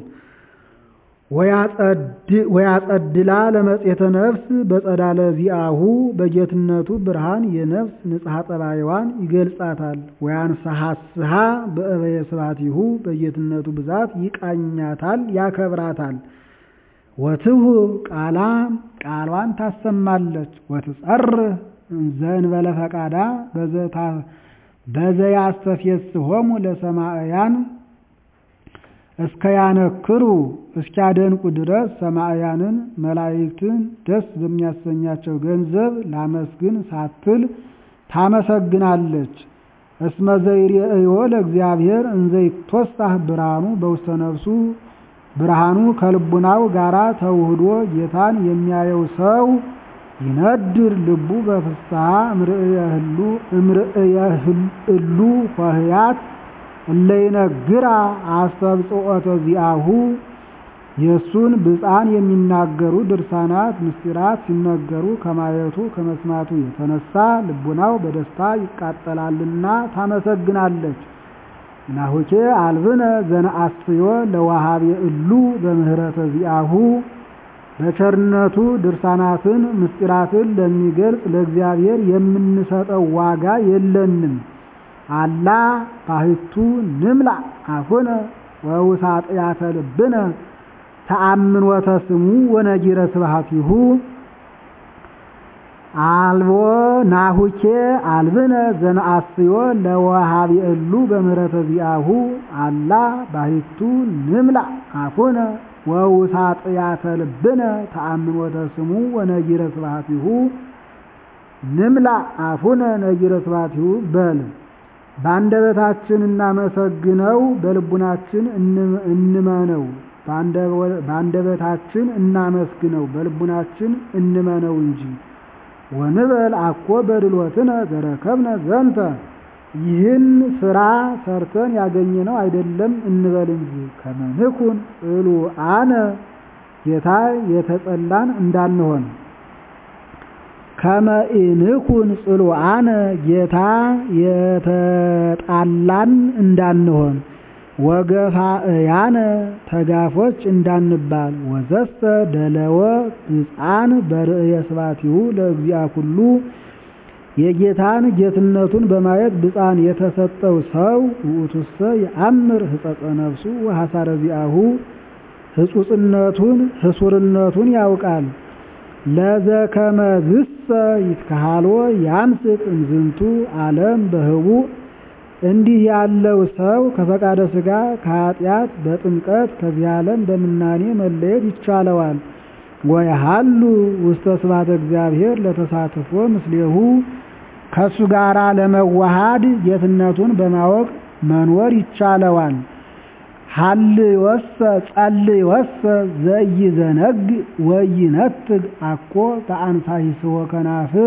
ወያጸድላ ለመጽሔተ ነፍስ በጸዳለ ዚአሁ በጌትነቱ ብርሃን የነፍስ ንጽሐ ጠባይዋን ይገልጻታል። ወያንሰሐስሃ በእበየ ስብሐቲሁ በጌትነቱ ብዛት ይቃኛታል ያከብራታል። ወትሁ ቃላ ቃሏን ታሰማለች። ወትጸርህ ዘእንበለ ፈቃዳ በዘያስተፌስሆሙ ለሰማዕያን እስከ ያነክሩ እስኪያደንቁ ድረስ ሰማዕያንን መላእክትን ደስ በሚያሰኛቸው ገንዘብ ላመስግን ሳትል ታመሰግናለች። እስመ ዘይሬእዮ ለእግዚአብሔር እንዘ ይትወሳህ ብርሃኑ በውስተ ነፍሱ ብርሃኑ ከልቡናው ጋራ ተውህዶ ጌታን የሚያየው ሰው ይነድር ልቡ በፍስሐ እምርእየ እሉ ኆኅያት እለ ይነግራ አስተብጽኦተ ዚአሁ የእሱን ብፃን የሚናገሩ ድርሳናት ምስጢራት ሲነገሩ ከማየቱ ከመስማቱ የተነሳ ልቡናው በደስታ ይቃጠላልና ታመሰግናለች። ናሁኬ አልብነ ዘነአስዮ ለወሃቤ እሉ በምህረተ ዚአሁ በቸርነቱ ድርሳናትን ምስጢራትን ለሚገልጽ ለእግዚአብሔር የምንሰጠው ዋጋ የለንም። አላ ባሕቱ ንምላ አፉነ ወውሳጥያተ ልብነ ተአምኖተ ስሙ ወነጊረ ስብሐቲሁ አልቦ ናሁኬ አልብነ ዘነአስዮ ለወሃቢ እሉ በምህረተ ዚአሁ አላ ባሕቱ ንምላ አፉነ ወውሳጥያተ ልብነ ተአምኖተ ስሙ ወነጊረ ስብሐቲሁ ንምላ አፉነ ነጊረ ስብሐቲሁ በል በአንደበታችን እናመሰግነው በልቡናችን እንመነው በአንደበታችን እናመስግነው በልቡናችን እንመነው እንጂ ወንበል አኮ በድሎትነ ዘረከብነ ዘንተ ይህን ስራ ሰርተን ያገኘነው አይደለም እንበል እንጂ ከመንኩን ጽሉአነ ጌታ የተጠላን እንዳንሆን ከመኢንኩን ጽሉአነ ጌታ የተጣላን እንዳንሆን ወገፋእያነ ተጋፎች እንዳንባል ወዘሰ ደለወ ብፃን በርእየ ስብሐቲሁ ለእግዚአ ኩሉ የጌታን ጌትነቱን በማየት ብፃን የተሰጠው ሰው ውእቱሰ የአምር ህጸጸ ነፍሱ ወሐሳረ ዚአሁ ህጹጽነቱን ህሱርነቱን ያውቃል። ለዘከመዝሰ ይትከሃሎ ያምስጥ እምዝንቱ ዓለም በህቡዕ እንዲህ ያለው ሰው ከፈቃደ ሥጋ ከኃጢአት በጥምቀት ከዚህ ዓለም በምናኔ መለየት ይቻለዋል። ወየሃሉ ውስተ ስብሐተ እግዚአብሔር ለተሳትፎ ምስሌሁ ከእሱ ጋር ለመዋሃድ ጌትነቱን በማወቅ መኖር ይቻለዋል። ሀልዮሰ ጸልዮሰ ዘኢይዘነግ ወኢይነትግ አኮ በአንሳሂስወ ከናፍር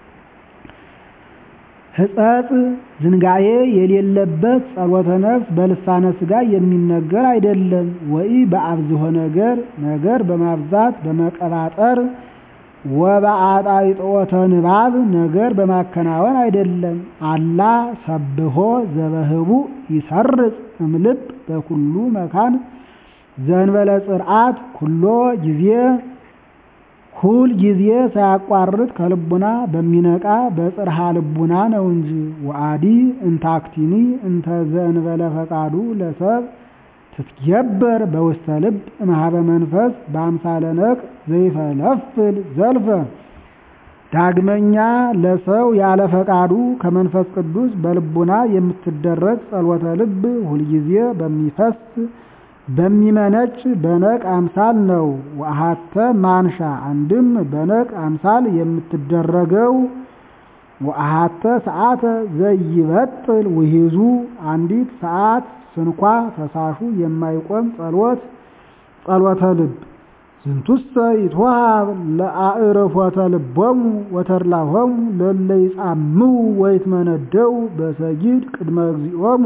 ሕጸጽ ዝንጋዬ የሌለበት ጸሎተ ነፍስ በልሳነ ሥጋ የሚነገር አይደለም። ወኢ በአብዝሖ ነገር ነገር በማብዛት በመቀባጠር ወበአጣይጦተ ንባብ ነገር በማከናወን አይደለም። አላ ሰብሖ ዘበህቡዕ ይሰርጽ እምልብ በኩሉ መካን ዘንበለ ጽርዓት ኩሎ ጊዜ ሁል ጊዜ ሳያቋርጥ ከልቡና በሚነቃ በጽርሃ ልቡና ነው እንጂ። ወአዲ እንታክቲኒ እንተ ዘእንበለ ፈቃዱ ለሰብ ትትገበር በውስተ ልብ እምኀበ መንፈስ በአምሳለ ነቅ ዘይፈለፍል ዘልፈ። ዳግመኛ ለሰው ያለ ፈቃዱ ከመንፈስ ቅዱስ በልቡና የምትደረግ ጸሎተ ልብ ሁልጊዜ በሚፈስ በሚመነጭ በነቅ አምሳል ነው። ወአሐተ ማንሻ አንድም በነቅ አምሳል የምትደረገው ወአሐተ ሰዓተ ዘይበጥል ውሂዙ አንዲት ሰዓት ስንኳ ፈሳሹ የማይቆም ጸሎት ጸሎተ ልብ ዝንቱሰ ይትወሃብ ለአዕርፎተ ልቦሙ ወተድላሆሙ ለእለ ይጻምው ወይትመነደው በሰጊድ ቅድመ እግዚኦሙ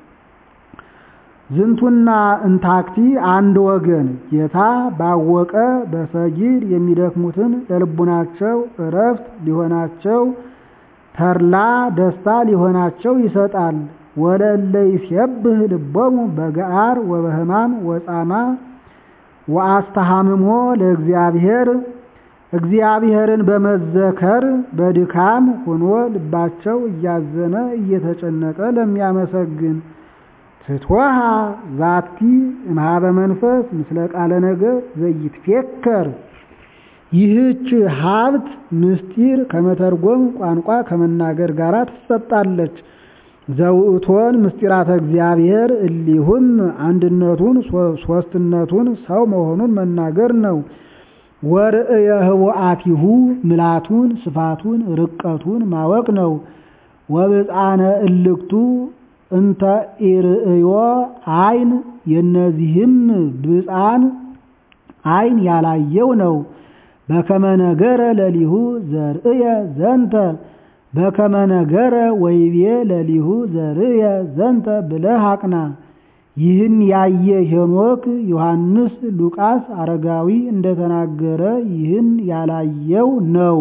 ዝንቱና እንታክቲ አንድ ወገን ጌታ ባወቀ በሰጊድ የሚደክሙትን ለልቡናቸው እረፍት ሊሆናቸው ተድላ ደስታ ሊሆናቸው ይሰጣል። ወለእለ ይሴብህ ልቦሙ በገአር ወበህማም ወጻማ ወአስተሃምሞ ለእግዚአብሔር እግዚአብሔርን በመዘከር በድካም ሆኖ ልባቸው እያዘነ እየተጨነቀ ለሚያመሰግን ትትወሃ ዛቲ እምኀበ መንፈስ ምስለ ቃለ ነገር ዘይትፌከር ይህች ሀብት ምስጢር ከመተርጎም ቋንቋ ከመናገር ጋር ትሰጣለች። ዘውእቶን ምስጢራተ እግዚአብሔር እሊሁም አንድነቱን ሶስትነቱን ሰው መሆኑን መናገር ነው። ወርእየ ህቡአቲሁ ምላቱን ስፋቱን ርቀቱን ማወቅ ነው። ወብፃነ እልክቱ እንተ ኢርእዮ አይን የነዚህም ብፃን አይን ያላየው ነው። በከመ ነገረ ለሊሁ ዘርእየ ዘንተ በከመ ነገረ ወይቤ ለሊሁ ዘርእየ ዘንተ ብለህ አቅና። ይህን ያየ ሄኖክ፣ ዮሐንስ፣ ሉቃስ፣ አረጋዊ እንደተናገረ ይህን ያላየው ነው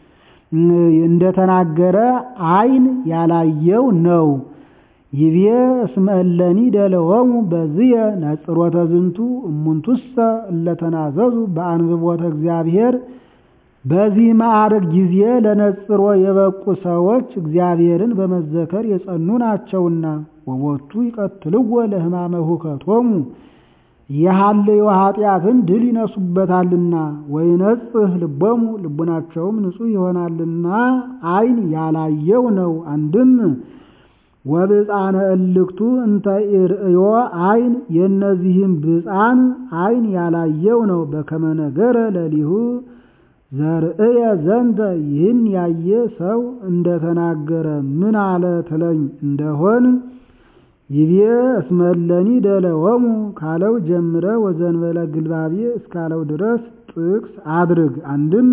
እንደተናገረ አይን ያላየው ነው። ይቤ እስመ እለኒ ደለወሙ በዝየ ነጽሮተ ዝንቱ እሙንቱሰ እለተናዘዙ በአንብቦተ እግዚአብሔር በዚህ ማዕረግ ጊዜ ለነጽሮ የበቁ ሰዎች እግዚአብሔርን በመዘከር የጸኑ ናቸውና ወቦቱ ይቀትልዎ ለሕማመ ሁከቶሙ የሐልዮ ኃጢአትን ድል ይነሱበታልና ወይነጽህ ልቦሙ ልቡናቸውም ንጹሕ ይሆናልና አይን ያላየው ነው። አንድም ወብፃነ እልክቱ እንተ ኢርእዮ አይን የእነዚህም ብፃን አይን ያላየው ነው። በከመ ነገረ ለሊሁ ዘርእየ ዘንተ ይህን ያየ ሰው እንደተናገረ ምን አለ ትለኝ እንደሆን ይቤ እስመ እለኒ ደለወሙ ካለው ጀምረ ወዘንበለ ግልባቤ እስካለው ድረስ ጥቅስ አድርግ። አንድም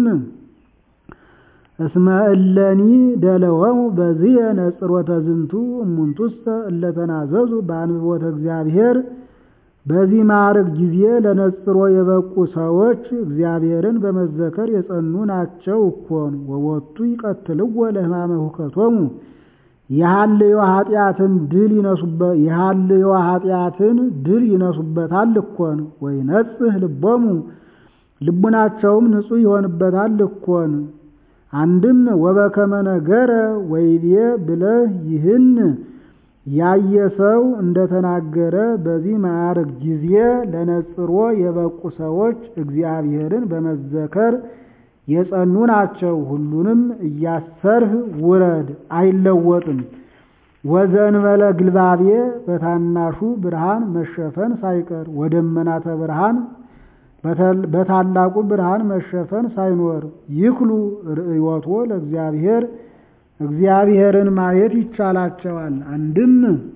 እስመ እለኒ ደለወሙ በዝየ ነጽሮተ ዝንቱ እሙንቱሰ እለተናዘዙ በአንብቦተ እግዚአብሔር በዚህ ማዕረግ ጊዜ ለነጽሮ የበቁ ሰዎች እግዚአብሔርን በመዘከር የጸኑ ናቸው እኮን። ወቦቱ ይቀትልዎ ለሕማመ ሁከቶሙ የሐልዮ ኃጢአትን ድል ይነሱበት የሐልዮ ኃጢአትን ድል ይነሱበታል እኮን። ወይነጽህ ልቦሙ ልቡናቸውም ንጹሕ ይሆንበታል እኮን። አንድም ወበከመ ነገረ ወይቤ ብለህ ይህን ያየ ሰው እንደተናገረ በዚህ ማዕረግ ጊዜ ለነጽሮ የበቁ ሰዎች እግዚአብሔርን በመዘከር የጸኑ ናቸው። ሁሉንም እያሰርህ ውረድ፣ አይለወጥም። ወዘንበለ ግልባቤ በታናሹ ብርሃን መሸፈን ሳይቀር ወደመናተ ብርሃን በታላቁ ብርሃን መሸፈን ሳይኖር ይክሉ ርእዮቶ ለእግዚአብሔር እግዚአብሔርን ማየት ይቻላቸዋል። አንድም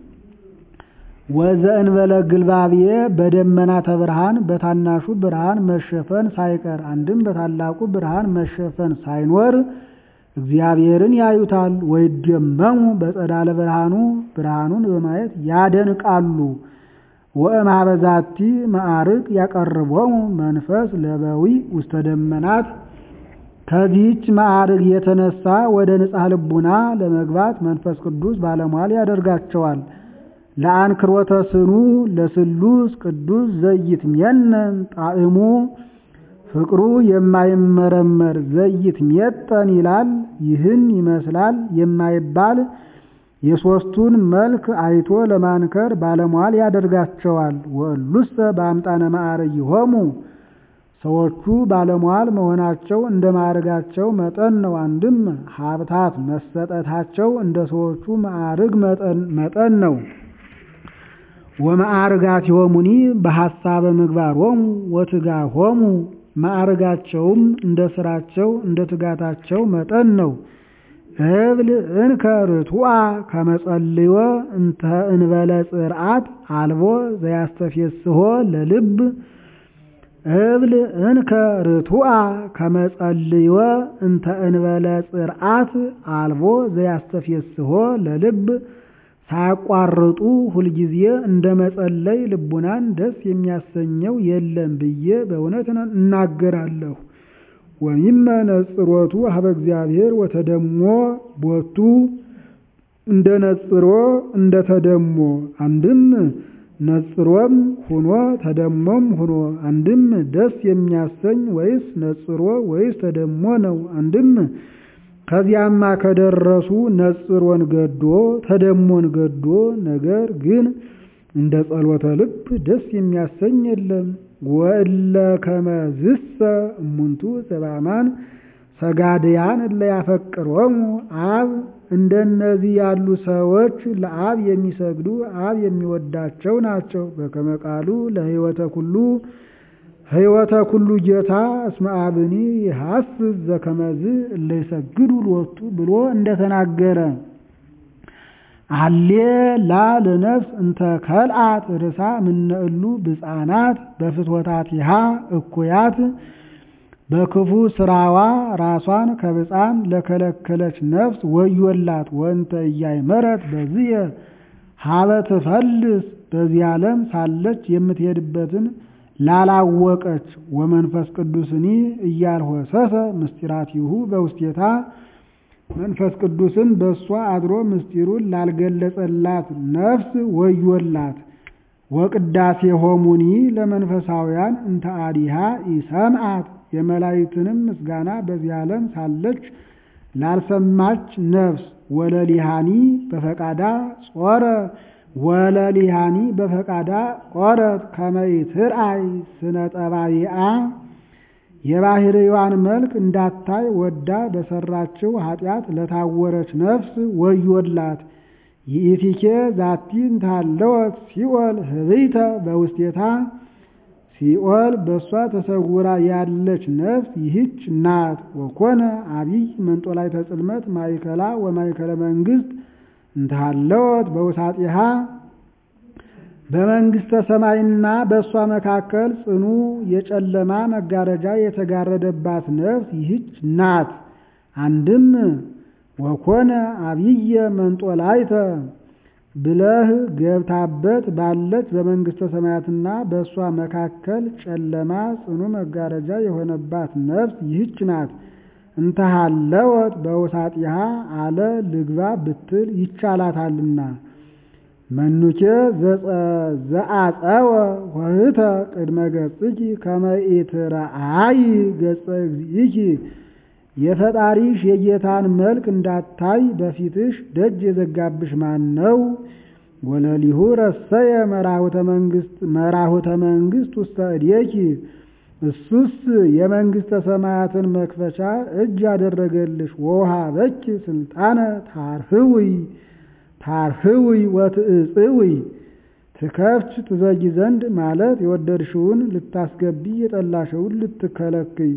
ወዘእንበለ ግልባቤ በደመናተ ብርሃን በታናሹ ብርሃን መሸፈን ሳይቀር አንድም በታላቁ ብርሃን መሸፈን ሳይኖር እግዚአብሔርን ያዩታል። ወይደመሙ በጸዳለ ብርሃኑ ብርሃኑን በማየት ያደንቃሉ። ወእምኀበዛቲ ማዕርግ ያቀርቦሙ መንፈስ ለበዊ ውስተ ደመናት ከዚህች ማዕርግ የተነሳ ወደ ንጽሐ ልቡና ለመግባት መንፈስ ቅዱስ ባለሟል ያደርጋቸዋል። ለአንክሮተ ስኑ ለስሉስ ቅዱስ ዘይትሜነን ጣዕሙ ፍቅሩ የማይመረመር ዘይትሜጠን ይላል። ይህን ይመስላል የማይባል የሦስቱን መልክ አይቶ ለማንከር ባለሟል ያደርጋቸዋል። ወእሉሰ በአምጣነ ማዕረግ ይሆሙ ሰዎቹ ባለሟል መሆናቸው እንደ ማዕርጋቸው መጠን ነው። አንድም ሀብታት መሰጠታቸው እንደ ሰዎቹ ማዕርግ መጠን ነው። ወማዕርጋት ይሆሙኒ በሐሳበ ምግባሮሙ ወትጋሆሙ ማዕርጋቸውም እንደ ስራቸው እንደ ትጋታቸው መጠን ነው። እብል እንከ ርቱዐ ከመጸልዮ እንተ እንበለ ጽርዓት አልቦ ዘያስተፌስሖ ለልብ እብል እንከ ርቱዐ ከመጸልዮ እንተ እንበለ ጽርዓት አልቦ ዘያስተፌስሖ ለልብ ሳያቋርጡ ሁልጊዜ እንደ መጸለይ ልቡናን ደስ የሚያሰኘው የለም ብዬ በእውነት እናገራለሁ። ወሚመ ነጽሮቱ ሀበ እግዚአብሔር ወተደሞ ቦቱ እንደ ነጽሮ እንደ ተደሞ አንድም ነጽሮም ሁኖ ተደሞም ሁኖ አንድም ደስ የሚያሰኝ ወይስ ነጽሮ ወይስ ተደሞ ነው። አንድም ከዚያማ ከደረሱ ነጽሮን ገዶ ተደሞን ገዶ ነገር ግን እንደ ጸሎተ ልብ ደስ የሚያሰኝ የለም። ወእለ ከመዝሰ እሙንቱ ዘባማን ሰጋድያን እለ ያፈቅሮሙ አብ እንደነዚህ ያሉ ሰዎች ለአብ የሚሰግዱ አብ የሚወዳቸው ናቸው። በከመ ቃሉ ለሕይወተ ኩሉ ሕይወተ ኩሉ ጌታ እስመ አብኒ ይሐስስ ዘከመዝ እለ ይሰግዱ ሎቱ ብሎ እንደተናገረ አሌ ላ ለነፍስ እንተ ከልአት ርሳ ምነእሉ ብፃናት በፍትወታቲሃ እኩያት በክፉ ስራዋ ራሷን ከብፃም ለከለከለች ነፍስ ወዮላት። ወንተ እያይመረት በዝየ ሀበ ትፈልስ በዚህ ዓለም ሳለች የምትሄድበትን ላላወቀች ወመንፈስ ቅዱስኒ እያልሆሰሰ ምስጢራቲሁ በውስቴታ መንፈስ ቅዱስን በእሷ አድሮ ምስጢሩን ላልገለጸላት ነፍስ ወዮላት። ወቅዳሴ ሆሙኒ ለመንፈሳውያን እንተ አዲሃ ኢሰምዓት የመላእክትንም ምስጋና በዚህ ዓለም ሳለች ላልሰማች ነፍስ ወለሊሃኒ በፈቃዳ ጾረ ወለሊሃኒ በፈቃዳ ቆረት ከመይትርአይ ስነ ጠባይአ የባህርዋን መልክ እንዳታይ ወዳ በሰራችው ኃጢአት ለታወረች ነፍስ ወዮላት። ይእቲኬ ዛቲ እንታለወት ሲኦል ህብይተ በውስቴታ ሲኦል በእሷ ተሰውራ ያለች ነፍስ ይህች ናት። ወኮነ አብይ መንጦላዕተ ጽልመት ማእከላ ወማእከለ መንግስት እንታለወት በውሳጢሃ በመንግስተ ሰማይና በእሷ መካከል ጽኑ የጨለማ መጋረጃ የተጋረደባት ነፍስ ይህች ናት። አንድም ወኮነ አብየ መንጦላዕተ ብለህ ገብታበት ባለች በመንግስተ ሰማያትና በእሷ መካከል ጨለማ ጽኑ መጋረጃ የሆነባት ነፍስ ይህች ናት። እንተሃለወት በውሳጢሃ አለ ልግባ ብትል ይቻላታልና። መኑኬ ዘአፀወ ወህተ ቅድመ ገጽኪ ከመ ኢትረአይ ገጸ እግዚእኪ የፈጣሪሽ የጌታን መልክ እንዳታይ በፊትሽ ደጅ የዘጋብሽ ማን ነው? ወለሊሁ ረሰየ መራሁተ መንግስት ውስተ እዴኪ እሱስ የመንግስተ ሰማያትን መክፈቻ እጅ ያደረገልሽ። ወውሃበኪ ስልጣነ ታርህዊ ታርህዊ ወትእጽዊ ትከፍች ትዘጊ ዘንድ ማለት የወደድሽውን ልታስገቢ የጠላሽውን ልትከለክይ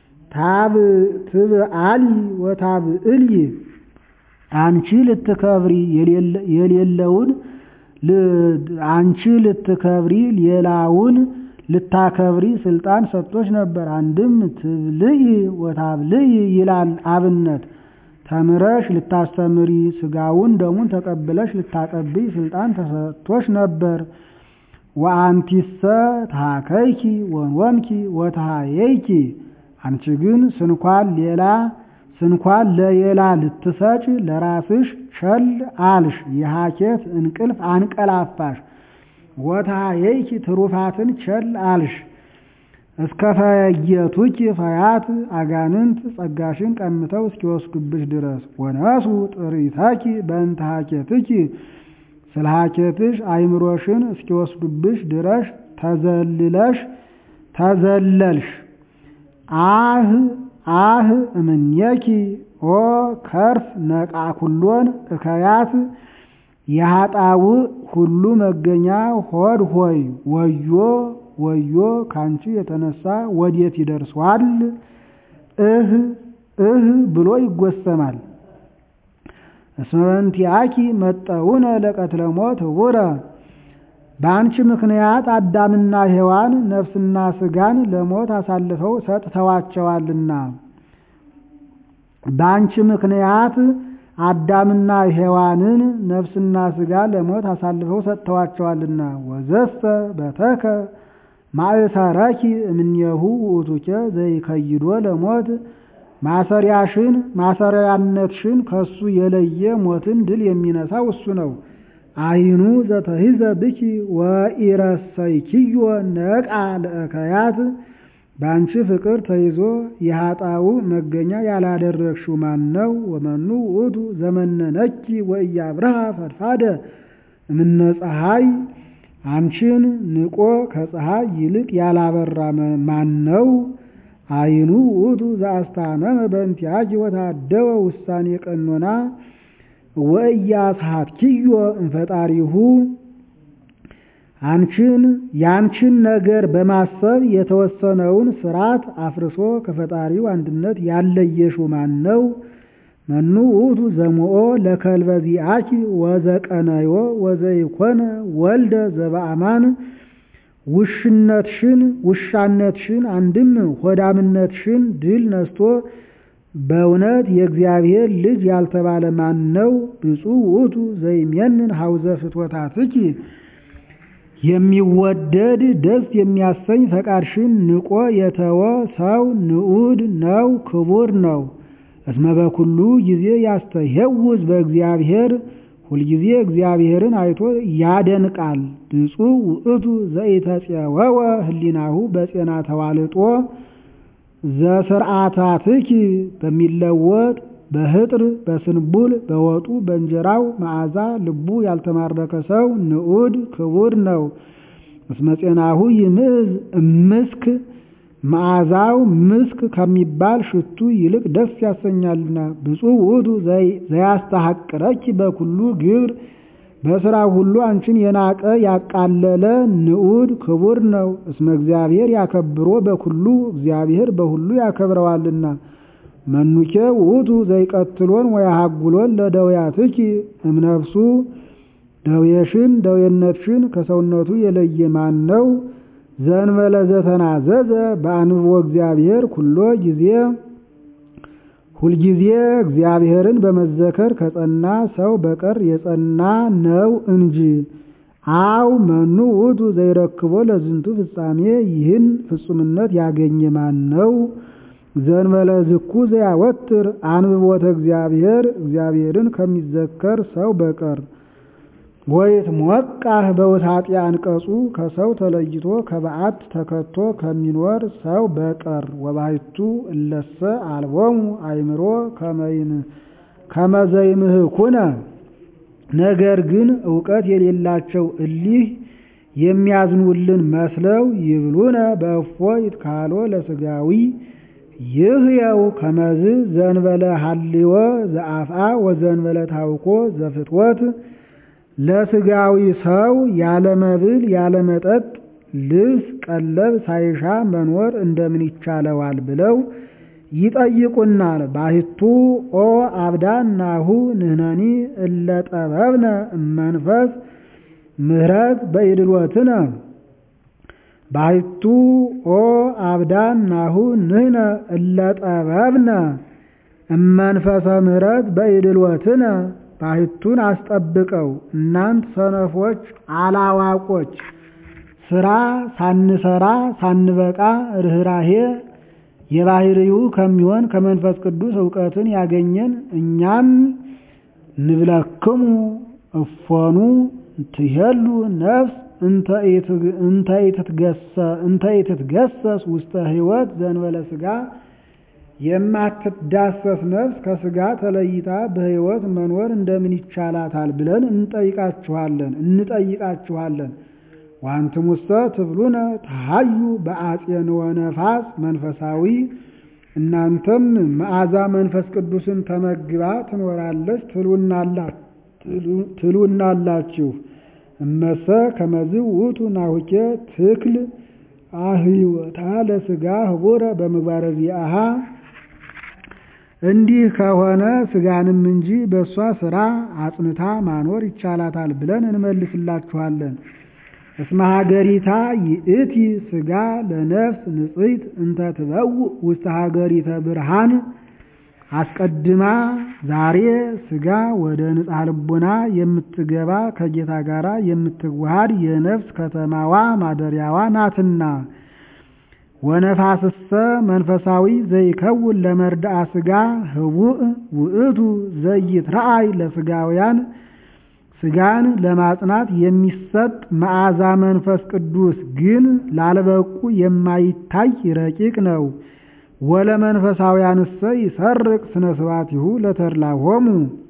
ትብአሊ ወታብዕሊ አንቺ ልትከብሪ የሌለውን አንቺ ልትከብሪ ሌላውን ልታከብሪ ስልጣን ሰጥቶች ነበር። አንድም ትብልይ ወታብልይ ይላል አብነት ተምረሽ ልታስተምሪ ስጋውን ደሙን ተቀብለሽ ልታቀብይ ስልጣን ተሰጥቶች ነበር። ወአንቲሰ ታከይኪ ወንወምኪ ወታየይኪ አንቺ ግን ስንኳን ሌላ ስንኳን ለሌላ ልትሰጭ ለራስሽ ቸል አልሽ። የሐኬት እንቅልፍ አንቀላፋሽ። ወታየይኪ ትሩፋትን ቸል አልሽ። እስከ ፈየቱኪ ፈያት አጋንንት ጸጋሽን ቀምተው እስኪወስዱብሽ ድረስ ወነሱ ጥሪተኪ በእንተ ሐኬትኪ ስለ ሐኬትሽ አይምሮሽን እስኪወስዱብሽ ድረስ ተዘልለሽ ተዘለልሽ። አህ አህ እምኔኪ ኦ ከርፍ ነቃ ኩሎን እከያት የኃጣው ሁሉ መገኛ ሆድ ሆይ ወዮ ወዮ ካንቺ የተነሳ ወዴት ይደርሷል? እህ እህ ብሎ ይጎሰማል። እስመ በእንቲአኪ መጠውነ ለቀትለ ሞት ህቡረ በአንቺ ምክንያት አዳምና ሔዋን ነፍስና ስጋን ለሞት አሳልፈው ሰጥተዋቸዋልና። በአንቺ ምክንያት አዳምና ሔዋንን ነፍስና ስጋ ለሞት አሳልፈው ሰጥተዋቸዋልና። ወዘሰ በተከ ማእሰረኪ እምኔሁ ውእቱኬ ዘይከይዶ ለሞት ማሰሪያሽን ማሰሪያነትሽን ከሱ የለየ ሞትን ድል የሚነሳው እሱ ነው። አይኑ ዘተሂዘ ብኪ ወኢረሰይኪዮ ነቃ ለእከያት በአንቺ ፍቅር ተይዞ የኃጣው መገኛ ያላደረግሽው ማን ነው? ወመኑ ውእቱ ዘመነነኪ ወኢያብርሃ ፈድፋደ እምነ ፀሐይ አንቺን ንቆ ከፀሐይ ይልቅ ያላበራ ማን ነው? አይኑ ውእቱ ዘአስታመመ በእንቲአኪ ወታደወ ውሳኔ ቀኖና ወኢያስሐትኪዮ እምፈጣሪሁ አንቺን ያንቺን ነገር በማሰብ የተወሰነውን ስርዓት አፍርሶ ከፈጣሪው አንድነት ያለየሽው ማን ነው? መኑ ውእቱ ዘሞኦ ለከልበዚአኪ ወዘቀነዮ ወዘይኮነ ወልደ ዘበአማን ውሽነትሽን ውሻነትሽን አንድም ሆዳምነትሽን ድል ነስቶ በእውነት የእግዚአብሔር ልጅ ያልተባለ ማን ነው? ብፁዕ ውእቱ ዘይሜንን ሐውዘ ፍትወታትኪ የሚወደድ ደስ የሚያሰኝ ፈቃድሽን ንቆ የተወ ሰው ንዑድ ነው፣ ክቡር ነው። እስመ በኩሉ ጊዜ ያስተሄውዝ በእግዚአብሔር ሁልጊዜ እግዚአብሔርን አይቶ ያደንቃል። ብፁዕ ውእቱ ዘኢተፄወወ ህሊናሁ በጼና ተዋልጦ ዘስርዓታትኪ በሚለወጥ በህጥር በስንቡል በወጡ በእንጀራው መዓዛ ልቡ ያልተማረከ ሰው ንዑድ ክቡር ነው። እስመ ጼናሁ ይምዝ እምስክ መዓዛው ምስክ ከሚባል ሽቱ ይልቅ ደስ ያሰኛልና። ብፁዕ ውእቱ ዘያስተሐቅረኪ በኩሉ ግብር በሥራ ሁሉ አንቺን የናቀ ያቃለለ ንዑድ ክቡር ነው። እስመ እግዚአብሔር ያከብሮ በኩሉ እግዚአብሔር በሁሉ ያከብረዋልና። መኑኬ ውእቱ ዘይቀትሎን ወያሃጉሎን ለደውያትኪ እምነፍሱ ደዌሽን ደዌነትሽን ከሰውነቱ የለየ ማን ነው? ዘእንበለ ዘተናዘዘ በአንብቦ እግዚአብሔር ኩሎ ጊዜ ሁልጊዜ እግዚአብሔርን በመዘከር ከጸና ሰው በቀር የጸና ነው እንጂ። አው መኑ ውእቱ ዘይረክቦ ለዝንቱ ፍጻሜ ይህን ፍጹምነት ያገኘ ማን ነው? ዘእንበለ ዝኩ ዘያወትር አንብቦተ እግዚአብሔር እግዚአብሔርን ከሚዘከር ሰው በቀር ወይት ሞቃህ በውታጤ አንቀጹ ከሰው ተለይቶ ከበዓት ተከቶ ከሚኖር ሰው በቀር ወባሕቱ እለሰ አልቦሙ አእምሮ ከመዘይምህኩነ ነገር ግን እውቀት የሌላቸው እሊህ የሚያዝኑልን መስለው ይብሉነ በእፎ ይትካሎ ለሥጋዊ ይህየው ከመዝ ዘንበለ ሀልዮ ዘአፍአ ወዘንበለ ታውኮ ዘፍትወት ለሥጋዊ ሰው ያለ መብል ያለ መጠጥ ልብስ ቀለብ ሳይሻ መኖር እንደምን ይቻለዋል ብለው ይጠይቁናል። ባሕቱ ኦ አብዳን ናሁ ንሕነኒ እለ ጠበብነ እመንፈስ ምህረት በኢድሎትነ ባሕቱ ኦ አብዳን ናሁ ንሕነ እለ ጠበብነ እመንፈሰ ምህረት በኢድሎትነ ባሕቱን አስጠብቀው እናንት ሰነፎች አላዋቆች ስራ ሳንሰራ ሳንበቃ ርኅራሄ የባሕርዩ ከሚሆን ከመንፈስ ቅዱስ እውቀትን ያገኘን እኛም ንብለክሙ እፎኑ ትሄሉ ነፍስ እንተ ኢትትገሰስ ውስተ ሕይወት ዘንበለ ሥጋ የማትዳሰስ ነፍስ ከሥጋ ተለይታ በሕይወት መኖር እንደምን ይቻላታል ብለን እንጠይቃችኋለን እንጠይቃችኋለን። ዋንትሙሰ ትብሉነ ተሃዩ በአጼንወ ነፋስ መንፈሳዊ እናንተም መዓዛ መንፈስ ቅዱስን ተመግባ ትኖራለች ትሉናላችሁ። እመሰ ከመዝ ውእቱ ናሁኬ ትክል አህይወታ ለሥጋ ህቡረ በምግባረ ዚአሃ እንዲህ ከሆነ ሥጋንም እንጂ በእሷ ሥራ አጽንታ ማኖር ይቻላታል ብለን እንመልስላችኋለን። እስመ ሀገሪታ ይእቲ ሥጋ ለነፍስ ንጽሕት እንተ ትበውእ ውስተ ሀገሪተ ብርሃን አስቀድማ ዛሬ ሥጋ ወደ ንጽሐ ልቦና የምትገባ ከጌታ ጋር የምትዋሃድ የነፍስ ከተማዋ ማደሪያዋ ናትና። ወነፋስሰ መንፈሳዊ ዘይከውን ለመርዳአ ሥጋ ህቡእ ውእቱ ዘይትረአይ ለሥጋውያን ሥጋን ለማጽናት የሚሰጥ መዓዛ መንፈስ ቅዱስ ግን ላልበቁ የማይታይ ረቂቅ ነው። ወለ መንፈሳውያንሰ ይሰርቅ ስነ ስብሐቲሁ ለተድላሆሙ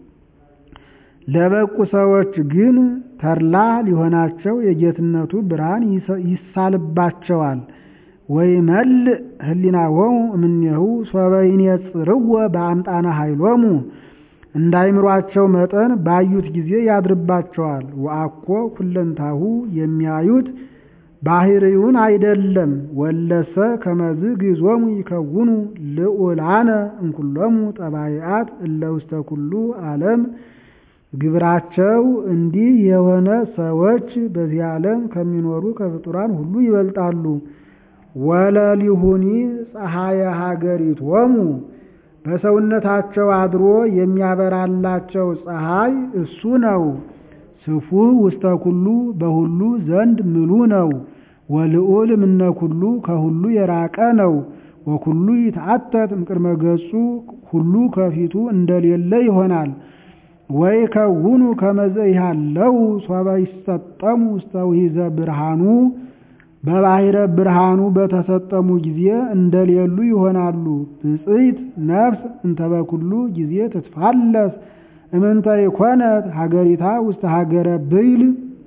ለበቁ ሰዎች ግን ተድላ ሊሆናቸው የጌትነቱ ብርሃን ይሳልባቸዋል። ወይመልእ ህሊናሆሙ እምኔሁ ሶበ ይኔጽርዎ በአምጣነ ኃይሎሙ እንዳይምሯቸው መጠን ባዩት ጊዜ ያድርባቸዋል። ወአኮ ኩለንታሁ የሚያዩት ባህሪውን አይደለም። ወለሰ ከመዝ ግዞሙ ይከውኑ ልዑላነ እምኩሎሙ ጠባይአት እለ ውስተ ኩሉ ዓለም ግብራቸው እንዲህ የሆነ ሰዎች በዚህ ዓለም ከሚኖሩ ከፍጡራን ሁሉ ይበልጣሉ። ወለሊሁኒ ፀሐየ ሀገሪቶሙ በሰውነታቸው አድሮ የሚያበራላቸው ፀሐይ እሱ ነው። ስፉሕ ውስተ ኩሉ በሁሉ ዘንድ ምሉ ነው። ወልዑል እምነ ኩሉ ከሁሉ የራቀ ነው። ወኩሉ ይትዓተት እምቅድመ ገጹ ሁሉ ከፊቱ እንደሌለ ይሆናል። ወይ ከውኑ ከመዘ ይሃለው ሶበ ይሰጠሙ ውስተ ውሒዘ ብርሃኑ በባሕረ ብርሃኑ በተሰጠሙ ጊዜ እንደሌሉ ይሆናሉ። ብፅዕት ነፍስ እንተ በኩሉ ጊዜ ትትፋለስ እምንተ ይኮነት ሀገሪታ ውስተ ሀገረ ብይል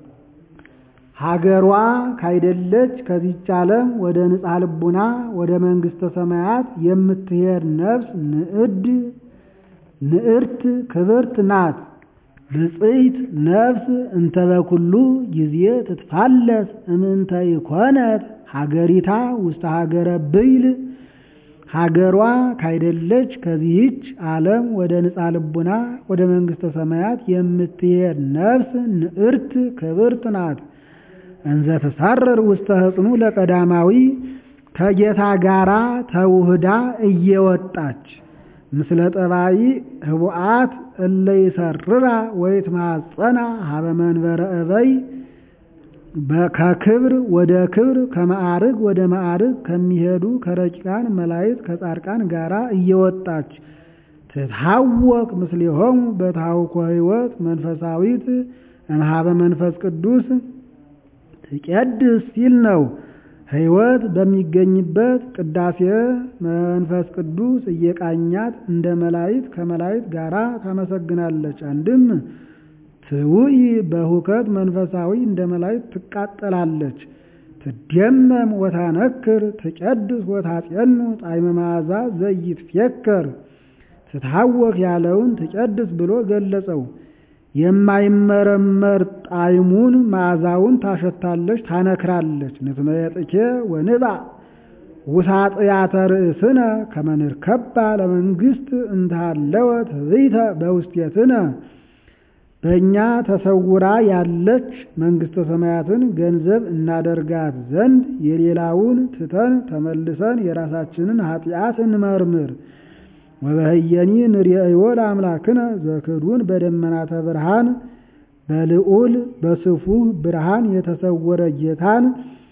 ሀገሯ ካይደለች ከዚች ዓለም ወደ ንጻ ልቡና ወደ መንግሥተ ሰማያት የምትሄድ ነፍስ ንዕድ ንዕርት ክብርት ናት። ብፅዕት ነፍስ እንተ በኩሉ ጊዜ ትትፋለስ እምንተ ይኮነት ሀገሪታ ውስተ ሀገረ ብይል ሀገሯ ካይደለች ከዚህች ዓለም ወደ ንጻ ልቡና ወደ መንግሥተ ሰማያት የምትሄድ ነፍስ ንዕርት ክብርት ናት። እንዘ ትሳረር ውስተ ሕፅኑ ለቀዳማዊ ከጌታ ጋራ ተውህዳ እየወጣች ምስለ ጠባይ ህቡአት እለ ይሰርራ ወይትማጸና ሀበ መንበረ እበይ ከክብር ወደ ክብር ከማዕርግ ወደ ማዕርግ ከሚሄዱ ከረቂቃን መላእክት ከጻድቃን ጋራ እየወጣች ትታወቅ ምስሌሆሙ በታውኮ ሕይወት መንፈሳዊት እምኀበ መንፈስ ቅዱስ ትቄድስ ሲል ነው። ሕይወት በሚገኝበት ቅዳሴ መንፈስ ቅዱስ እየቃኛት እንደ መላእክት ከመላእክት ጋራ ታመሰግናለች። አንድም ትውይ በሁከት መንፈሳዊ እንደ መላእክት ትቃጠላለች። ትደመም ወታነክር ትቀድስ ወታጼኑ ጣዕመ መዓዛ ዘይትፌከር ትታወክ ያለውን ትቀድስ ብሎ ገለጸው። የማይመረመር ጣዕሙን መዓዛውን ታሸታለች፣ ታነክራለች። ንትመየጥኬ ወንባ ውሳጥያተ ርእስነ ከመ ንርከባ ለመንግሥት እንታለወት ህይተ በውስቴትነ በእኛ ተሰውራ ያለች መንግሥተ ሰማያትን ገንዘብ እናደርጋት ዘንድ የሌላውን ትተን ተመልሰን የራሳችንን ኃጢአት እንመርምር። ወበህየኒ ንርእዮ ለአምላክነ ዘክዱን በደመናተ ብርሃን በልዑል በስፉህ ብርሃን የተሰወረ ጌታን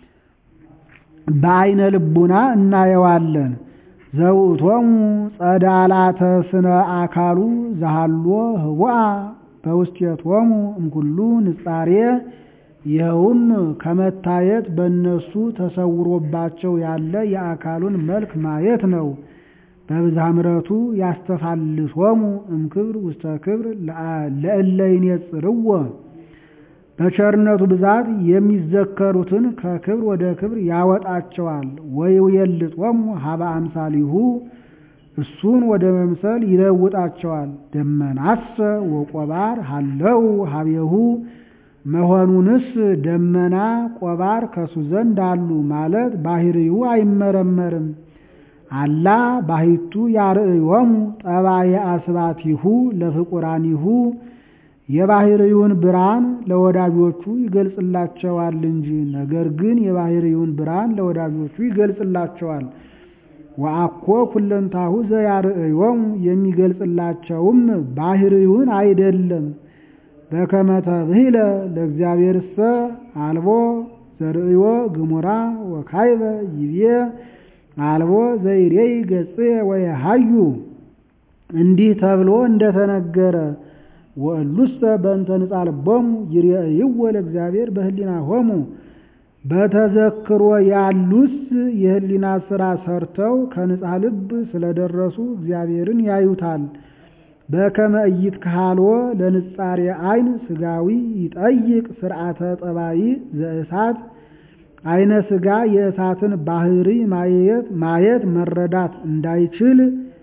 በአይነ ልቡና እናየዋለን። ዘውእቶሙ ጸዳላተ ስነ አካሉ ዘሃሎ ህቡአ በውስቴቶሙ እምኩሉ ንጻሬ ይኸውም ከመታየት በእነሱ ተሰውሮባቸው ያለ የአካሉን መልክ ማየት ነው። በብዝሃ ምሕረቱ ያስተፋልሶሙ እምክብር ውስተ ክብር ለእለ ይኔጽርዎ በቸርነቱ ብዛት የሚዘከሩትን ከክብር ወደ ክብር ያወጣቸዋል። ወይውየልጦሙ ሀበ አምሳሊሁ እሱን ወደ መምሰል ይለውጣቸዋል። ደመናሰ ወቆባር ሀለው ሀቤሁ መሆኑንስ ደመና ቆባር ከሱ ዘንድ አሉ ማለት ባህሪው አይመረመርም። አላ ባሕቱ ያርእዮሙ ጠባየ አስባቲሁ ለፍቁራኒሁ የባህሪውን ብርሃን ለወዳጆቹ ይገልጽላቸዋል እንጂ። ነገር ግን የባህሪውን ብርሃን ለወዳጆቹ ይገልጽላቸዋል። ወአኮ ኩለንታሁ ዘያርእዮሙ የሚገልጽላቸውም ባህሪውን አይደለም። በከመ ተብሂለ ለእግዚአብሔርሰ አልቦ ዘርእዮ ግሙራ ወካይበ ይቤ አልቦ ዘይሬይ ገጽየ ወየሃዩ እንዲህ ተብሎ እንደተነገረ ወእሉሰ በእንተ ንጻ ልቦሙ ይሬእይዎ ለእግዚአብሔር በህሊናሆሙ በተዘክሮ ያሉስ የህሊና ስራ ሰርተው ከንጻ ልብ ስለደረሱ እግዚአብሔርን ያዩታል። በከመ ኢይትከሃልዎ ለንጻሬ አይን ስጋዊ ይጠይቅ ስርዓተ ጠባይ ዘእሳት አይነ ስጋ የእሳትን ባህሪ ማየት ማየት መረዳት እንዳይችል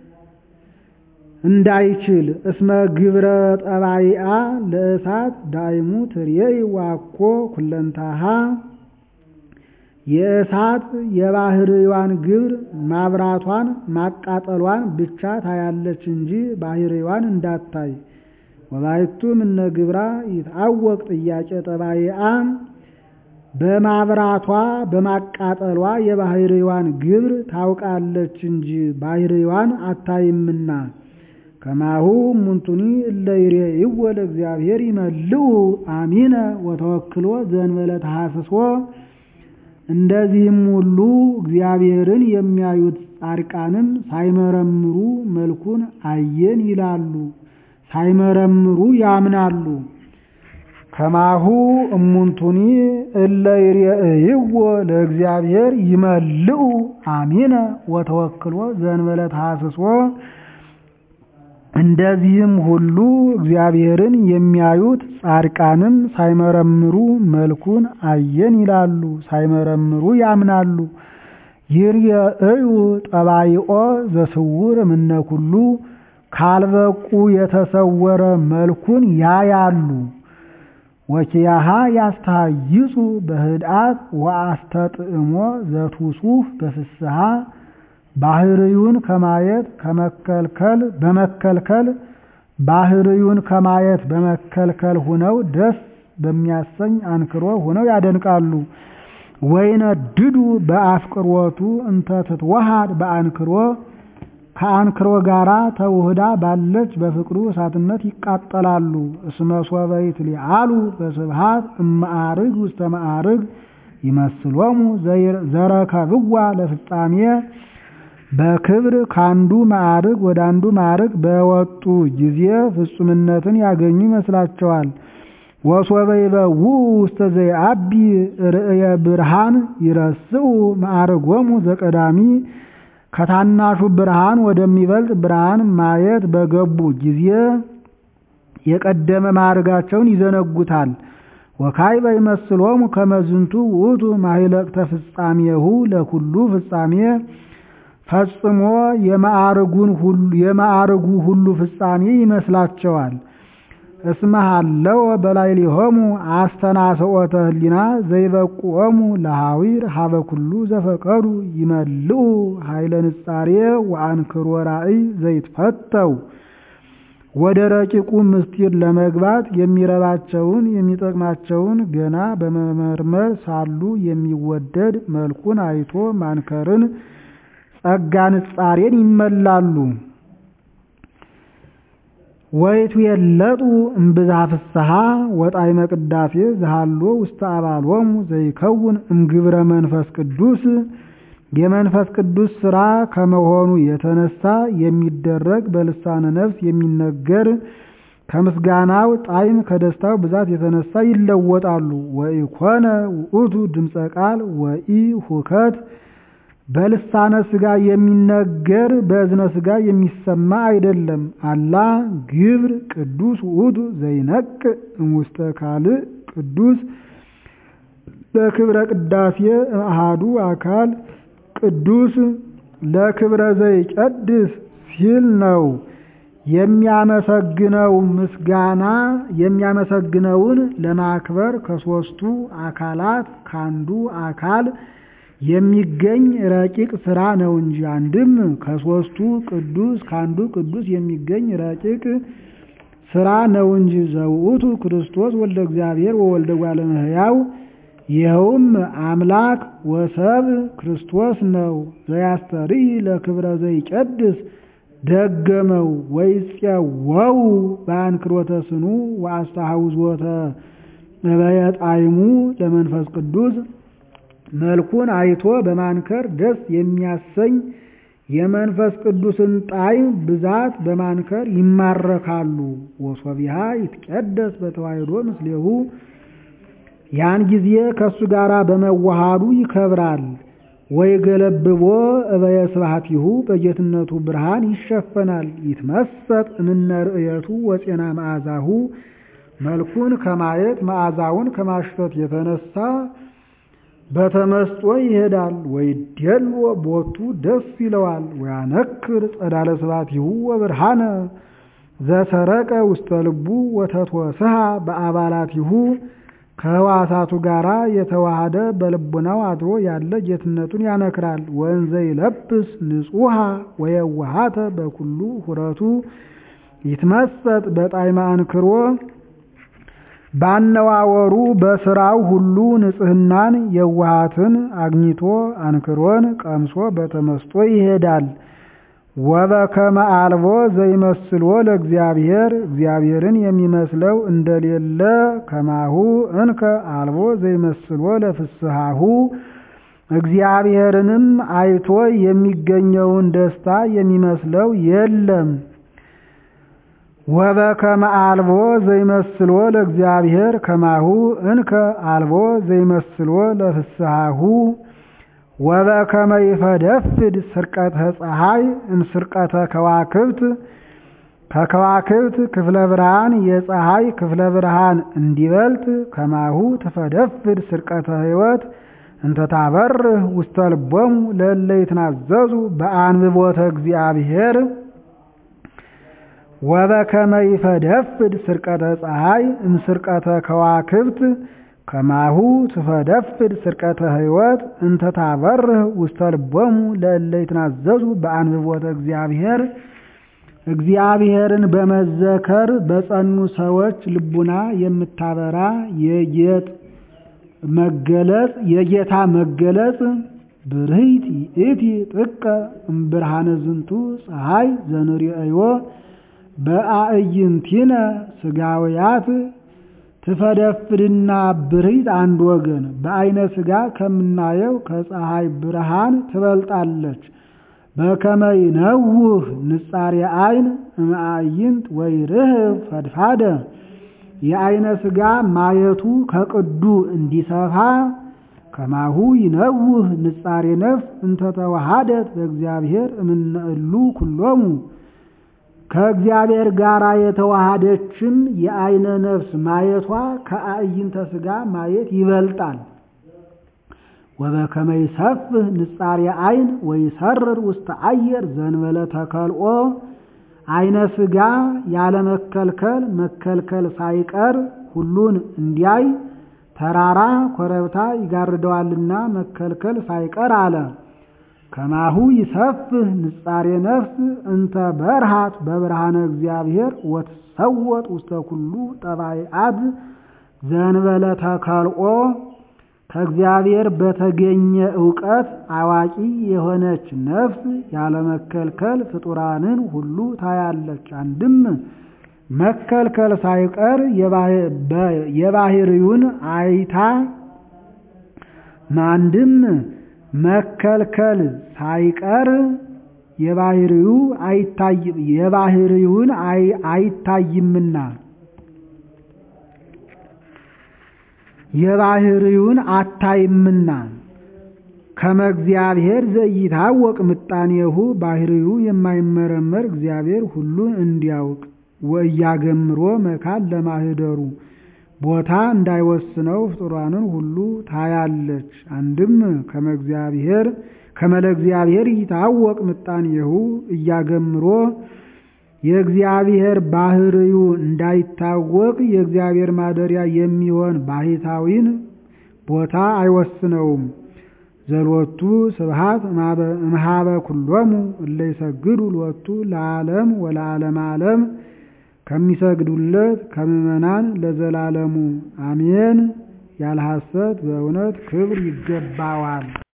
እንዳይችል እስመ ግብረ ጠባይአ ለእሳት ዳይሙ ትርየይ ዋኮ ኩለንታሃ የእሳት የባህርዋን ግብር ማብራቷን ማቃጠሏን ብቻ ታያለች እንጂ ባህርዋን እንዳታይ። ወባይቱ እምነ ግብራ ይትአወቅ ጥያቄ ጠባይአ በማብራቷ በማቃጠሏ የባህርዋን ግብር ታውቃለች እንጂ ባህርዋን አታይምና። ከማሁ እሙንቱኒ እለ ይሬእይዎ ለእግዚአብሔር ይመልኡ አሚነ ወተወክሎ ዘእንበለ ተሐስሶ። እንደዚህም ሁሉ እግዚአብሔርን የሚያዩት ጻድቃንም ሳይመረምሩ መልኩን አየን ይላሉ፣ ሳይመረምሩ ያምናሉ። ከማሁ እሙንቱኒ እለ ይሬእይዎ ለእግዚአብሔር ይመልኡ አሚነ ወተወክሎ ዘእንበለ ተሐስሶ። እንደዚህም ሁሉ እግዚአብሔርን የሚያዩት ጻድቃንም ሳይመረምሩ መልኩን አየን ይላሉ፣ ሳይመረምሩ ያምናሉ። ይርየእዩ ጠባይኦ ዘስውር እምነ ኩሉ ካልበቁ የተሰወረ መልኩን ያያሉ። ወኪያሃ ያስተሃይጹ በህድአት ወአስተጥእሞ ዘትውሱፍ በፍስሐ ባህርዩን ከማየት ከመከልከል በመከልከል ባህርዩን ከማየት በመከልከል ሁነው ደስ በሚያሰኝ አንክሮ ሁነው ያደንቃሉ። ወይነድዱ በአፍቅሮቱ እንተ ትትወሃድ በአንክሮ ከአንክሮ ጋራ ተውህዳ ባለች በፍቅሩ እሳትነት ይቃጠላሉ። እስመ ሶበ ይትሊዓሉ በስብሃት እመዓርግ ውስተ መዓርግ ይመስሎሙ ዘረከብዋ ለፍጻሜ በክብር ካንዱ ማዕርግ ወደ አንዱ ማዕርግ በወጡ ጊዜ ፍጹምነትን ያገኙ ይመስላቸዋል። ወሶበ ይበውኡ ውስተ ዘይአቢ ርእየ ብርሃን ይረስኡ ማዕርጎሙ ዘቀዳሚ ከታናሹ ብርሃን ወደሚበልጥ ብርሃን ማየት በገቡ ጊዜ የቀደመ ማዕርጋቸውን ይዘነጉታል። ወካዕበ ይመስሎሙ ከመዝንቱ ውእቱ ማኅለቅተ ፍጻሜሁ ለኩሉ ፍጻሜ ፈጽሞ የማዕርጉ ሁሉ ፍጻሜ ይመስላቸዋል። እስመ ሀለወ በላዕሌሆሙ አስተናስኦተ ህሊና ዘይበቁኦሙ ለሐዊር ሀበ ኩሉ ዘፈቀዱ ይመልኡ ኃይለ ንጻሬ ወአንክሮ ራእይ ዘይትፈተው ወደ ረቂቁ ምስጢር ለመግባት የሚረባቸውን የሚጠቅማቸውን ገና በመመርመር ሳሉ የሚወደድ መልኩን አይቶ ማንከርን ጸጋ ንጻሬን ይመላሉ። ወይቱ የለጡ እምብዛ ፍስሐ ወጣዕመ ቅዳሴ ዘሃሎ ውስተ አባሎሙ ዘይከውን እምግብረ መንፈስ ቅዱስ የመንፈስ ቅዱስ ሥራ ከመሆኑ የተነሳ የሚደረግ በልሳነ ነፍስ የሚነገር ከምስጋናው ጣዕም ከደስታው ብዛት የተነሳ ይለወጣሉ። ወኢኮነ ውእቱ ድምፀ ቃል ወኢ ሁከት በልሳነ ሥጋ የሚነገር በእዝነ ሥጋ የሚሰማ አይደለም። አላ ግብር ቅዱስ ውእቱ ዘይነቅ እምውስተ ካልእ ቅዱስ ለክብረ ቅዳሴ እምአሃዱ አካል ቅዱስ ለክብረ ዘይቀድስ ሲል ነው። የሚያመሰግነው ምስጋና የሚያመሰግነውን ለማክበር ከሦስቱ አካላት ካንዱ አካል የሚገኝ ረቂቅ ሥራ ነው እንጂ አንድም ከሦስቱ ቅዱስ ካንዱ ቅዱስ የሚገኝ ረቂቅ ሥራ ነው እንጂ ዘውእቱ ክርስቶስ ወልደ እግዚአብሔር ወወልደ እጓለ እመሕያው ይኸውም አምላክ ወሰብ ክርስቶስ ነው። ዘያስተርኢ ለክብረ ዘይቀድስ ደገመው ወይፄወው በአንክሮተ ስኑ ወአስተሐውዞተ እበየ ጣዕሙ ለመንፈስ ቅዱስ መልኩን አይቶ በማንከር ደስ የሚያሰኝ የመንፈስ ቅዱስን ጣዕም ብዛት በማንከር ይማረካሉ። ወሶቢሃ ይትቀደስ በተዋሕዶ ምስሌሁ ያን ጊዜ ከእሱ ጋር በመዋሃዱ ይከብራል። ወይ ገለብቦ እበየ ስብሐቲሁ በጌትነቱ ብርሃን ይሸፈናል። ይትመሰጥ እምነ ርእየቱ ወፄና መዓዛሁ መልኩን ከማየት መዓዛውን ከማሽተት የተነሳ በተመስጦ ይሄዳል። ወይ ደልዎ ቦቱ ደስ ይለዋል። ወያነክር ጸዳለ ስብሐቲሁ ወብርሃነ ዘሰረቀ ውስተ ልቡ ወተትወስሃ በአባላቲሁ ከህዋሳቱ ጋር የተዋሃደ በልቡናው አድሮ ያለ ጌትነቱን ያነክራል። ወንዘ ይለብስ ንጹሃ ወየዋሃተ በኩሉ ሁረቱ ይትመሰጥ በጣዕመ አንክሮ ባነዋወሩ በስራው ሁሉ ንጽሕናን የዋሃትን አግኝቶ አንክሮን ቀምሶ በተመስጦ ይሄዳል። ወበከመ አልቦ ዘይመስሎ ለእግዚአብሔር እግዚአብሔርን የሚመስለው እንደሌለ ከማሁ እንከ አልቦ ዘይመስሎ ለፍስሐሁ እግዚአብሔርንም አይቶ የሚገኘውን ደስታ የሚመስለው የለም። ወበከመ አልቦ ዘይመስሎ ለእግዚአብሔር ከማሁ እንከ አልቦ ዘይመስሎ ለፍስሐሁ ወበከመ ይፈደፍድ ስርቀተ ፀሐይ እምስርቀተ ከዋክብት ከከዋክብት ክፍለ ብርሃን የፀሐይ ክፍለ ብርሃን እንዲበልጥ ከማሁ ትፈደፍድ ስርቀተ ሕይወት እንተታበርህ ውስተ ልቦሙ ለእለ ይትናዘዙ በአንብቦተ እግዚአብሔር ወበከመ ይፈደፍድ ስርቀተ ፀሐይ እምስርቀተ ከዋክብት ከማሁ ትፈደፍድ ስርቀተ ሕይወት እንተታበርህ ውስተ ልቦሙ ለእለ ይትናዘዙ በአንብቦተ እግዚአብሔር እግዚአብሔርን በመዘከር በጸኑ ሰዎች ልቡና የምታበራ የጌጥ መገለጽ የጌታ መገለጽ ብርህት ይእቲ ጥቀ እምብርሃነ ዝንቱ ፀሐይ ዘንሪእዮ በአዕይንቲነ ስጋውያት ትፈደፍድና ብርህት አንድ ወገን በአይነ ስጋ ከምናየው ከፀሐይ ብርሃን ትበልጣለች። በከመ ይነውህ ንጻሬ አይን እምአዕይንት ወይርህብ ፈድፋደ የአይነ ስጋ ማየቱ ከቅዱ እንዲሰፋ ከማሁ ይነውህ ንጻሬ ነፍስ እንተተዋሃደት በእግዚአብሔር እምነእሉ ኩሎሙ ከእግዚአብሔር ጋር የተዋሃደችም የአይነ ነፍስ ማየቷ ከአዕይንተ ስጋ ማየት ይበልጣል። ወበከመ ይሰፍህ ንጻሬ አይን ወይሰርር ውስተ አየር ዘንበለ ተከልኦ አይነ ስጋ ያለመከልከል መከልከል ሳይቀር ሁሉን እንዲያይ ተራራ ኮረብታ ይጋርደዋልና መከልከል ሳይቀር አለ። ከማሁ ይሰፍህ ንጻሬ ነፍስ እንተ በርሃት በብርሃነ እግዚአብሔር ወትሰወጥ ውስተ ኩሉ ጠባይአት ዘንበለ ተከልኦ ከእግዚአብሔር በተገኘ ዕውቀት አዋቂ የሆነች ነፍስ ያለመከልከል ፍጡራንን ሁሉ ታያለች። አንድም መከልከል ሳይቀር የባህሪውን አይታ አንድም መከልከል ሳይቀር የባህሪው አይታይም የባህሪውን አይታይምና የባህሪውን አታይምና ከመ እግዚአብሔር ዘኢታወቅ ምጣኔሁ ባህሪው የማይመረመር እግዚአብሔር ሁሉን እንዲያውቅ ወእያገምሮ መካን ለማህደሩ ቦታ እንዳይወስነው ፍጡራንን ሁሉ ታያለች። አንድም ከመ እግዚአብሔር ከመ ለእግዚአብሔር ይታወቅ ምጣኔሁ እያገምሮ የእግዚአብሔር ባህርዩ እንዳይታወቅ የእግዚአብሔር ማደሪያ የሚሆን ባህታዊን ቦታ አይወስነውም። ዘሎቱ ስብሃት እምሃበ ኩሎሙ እለ ይሰግዱ ሎቱ ለዓለም ወለዓለም ዓለም ከሚሰግዱለት ከምዕመናን ለዘላለሙ አሜን። ያለ ሐሰት በእውነት ክብር ይገባዋል።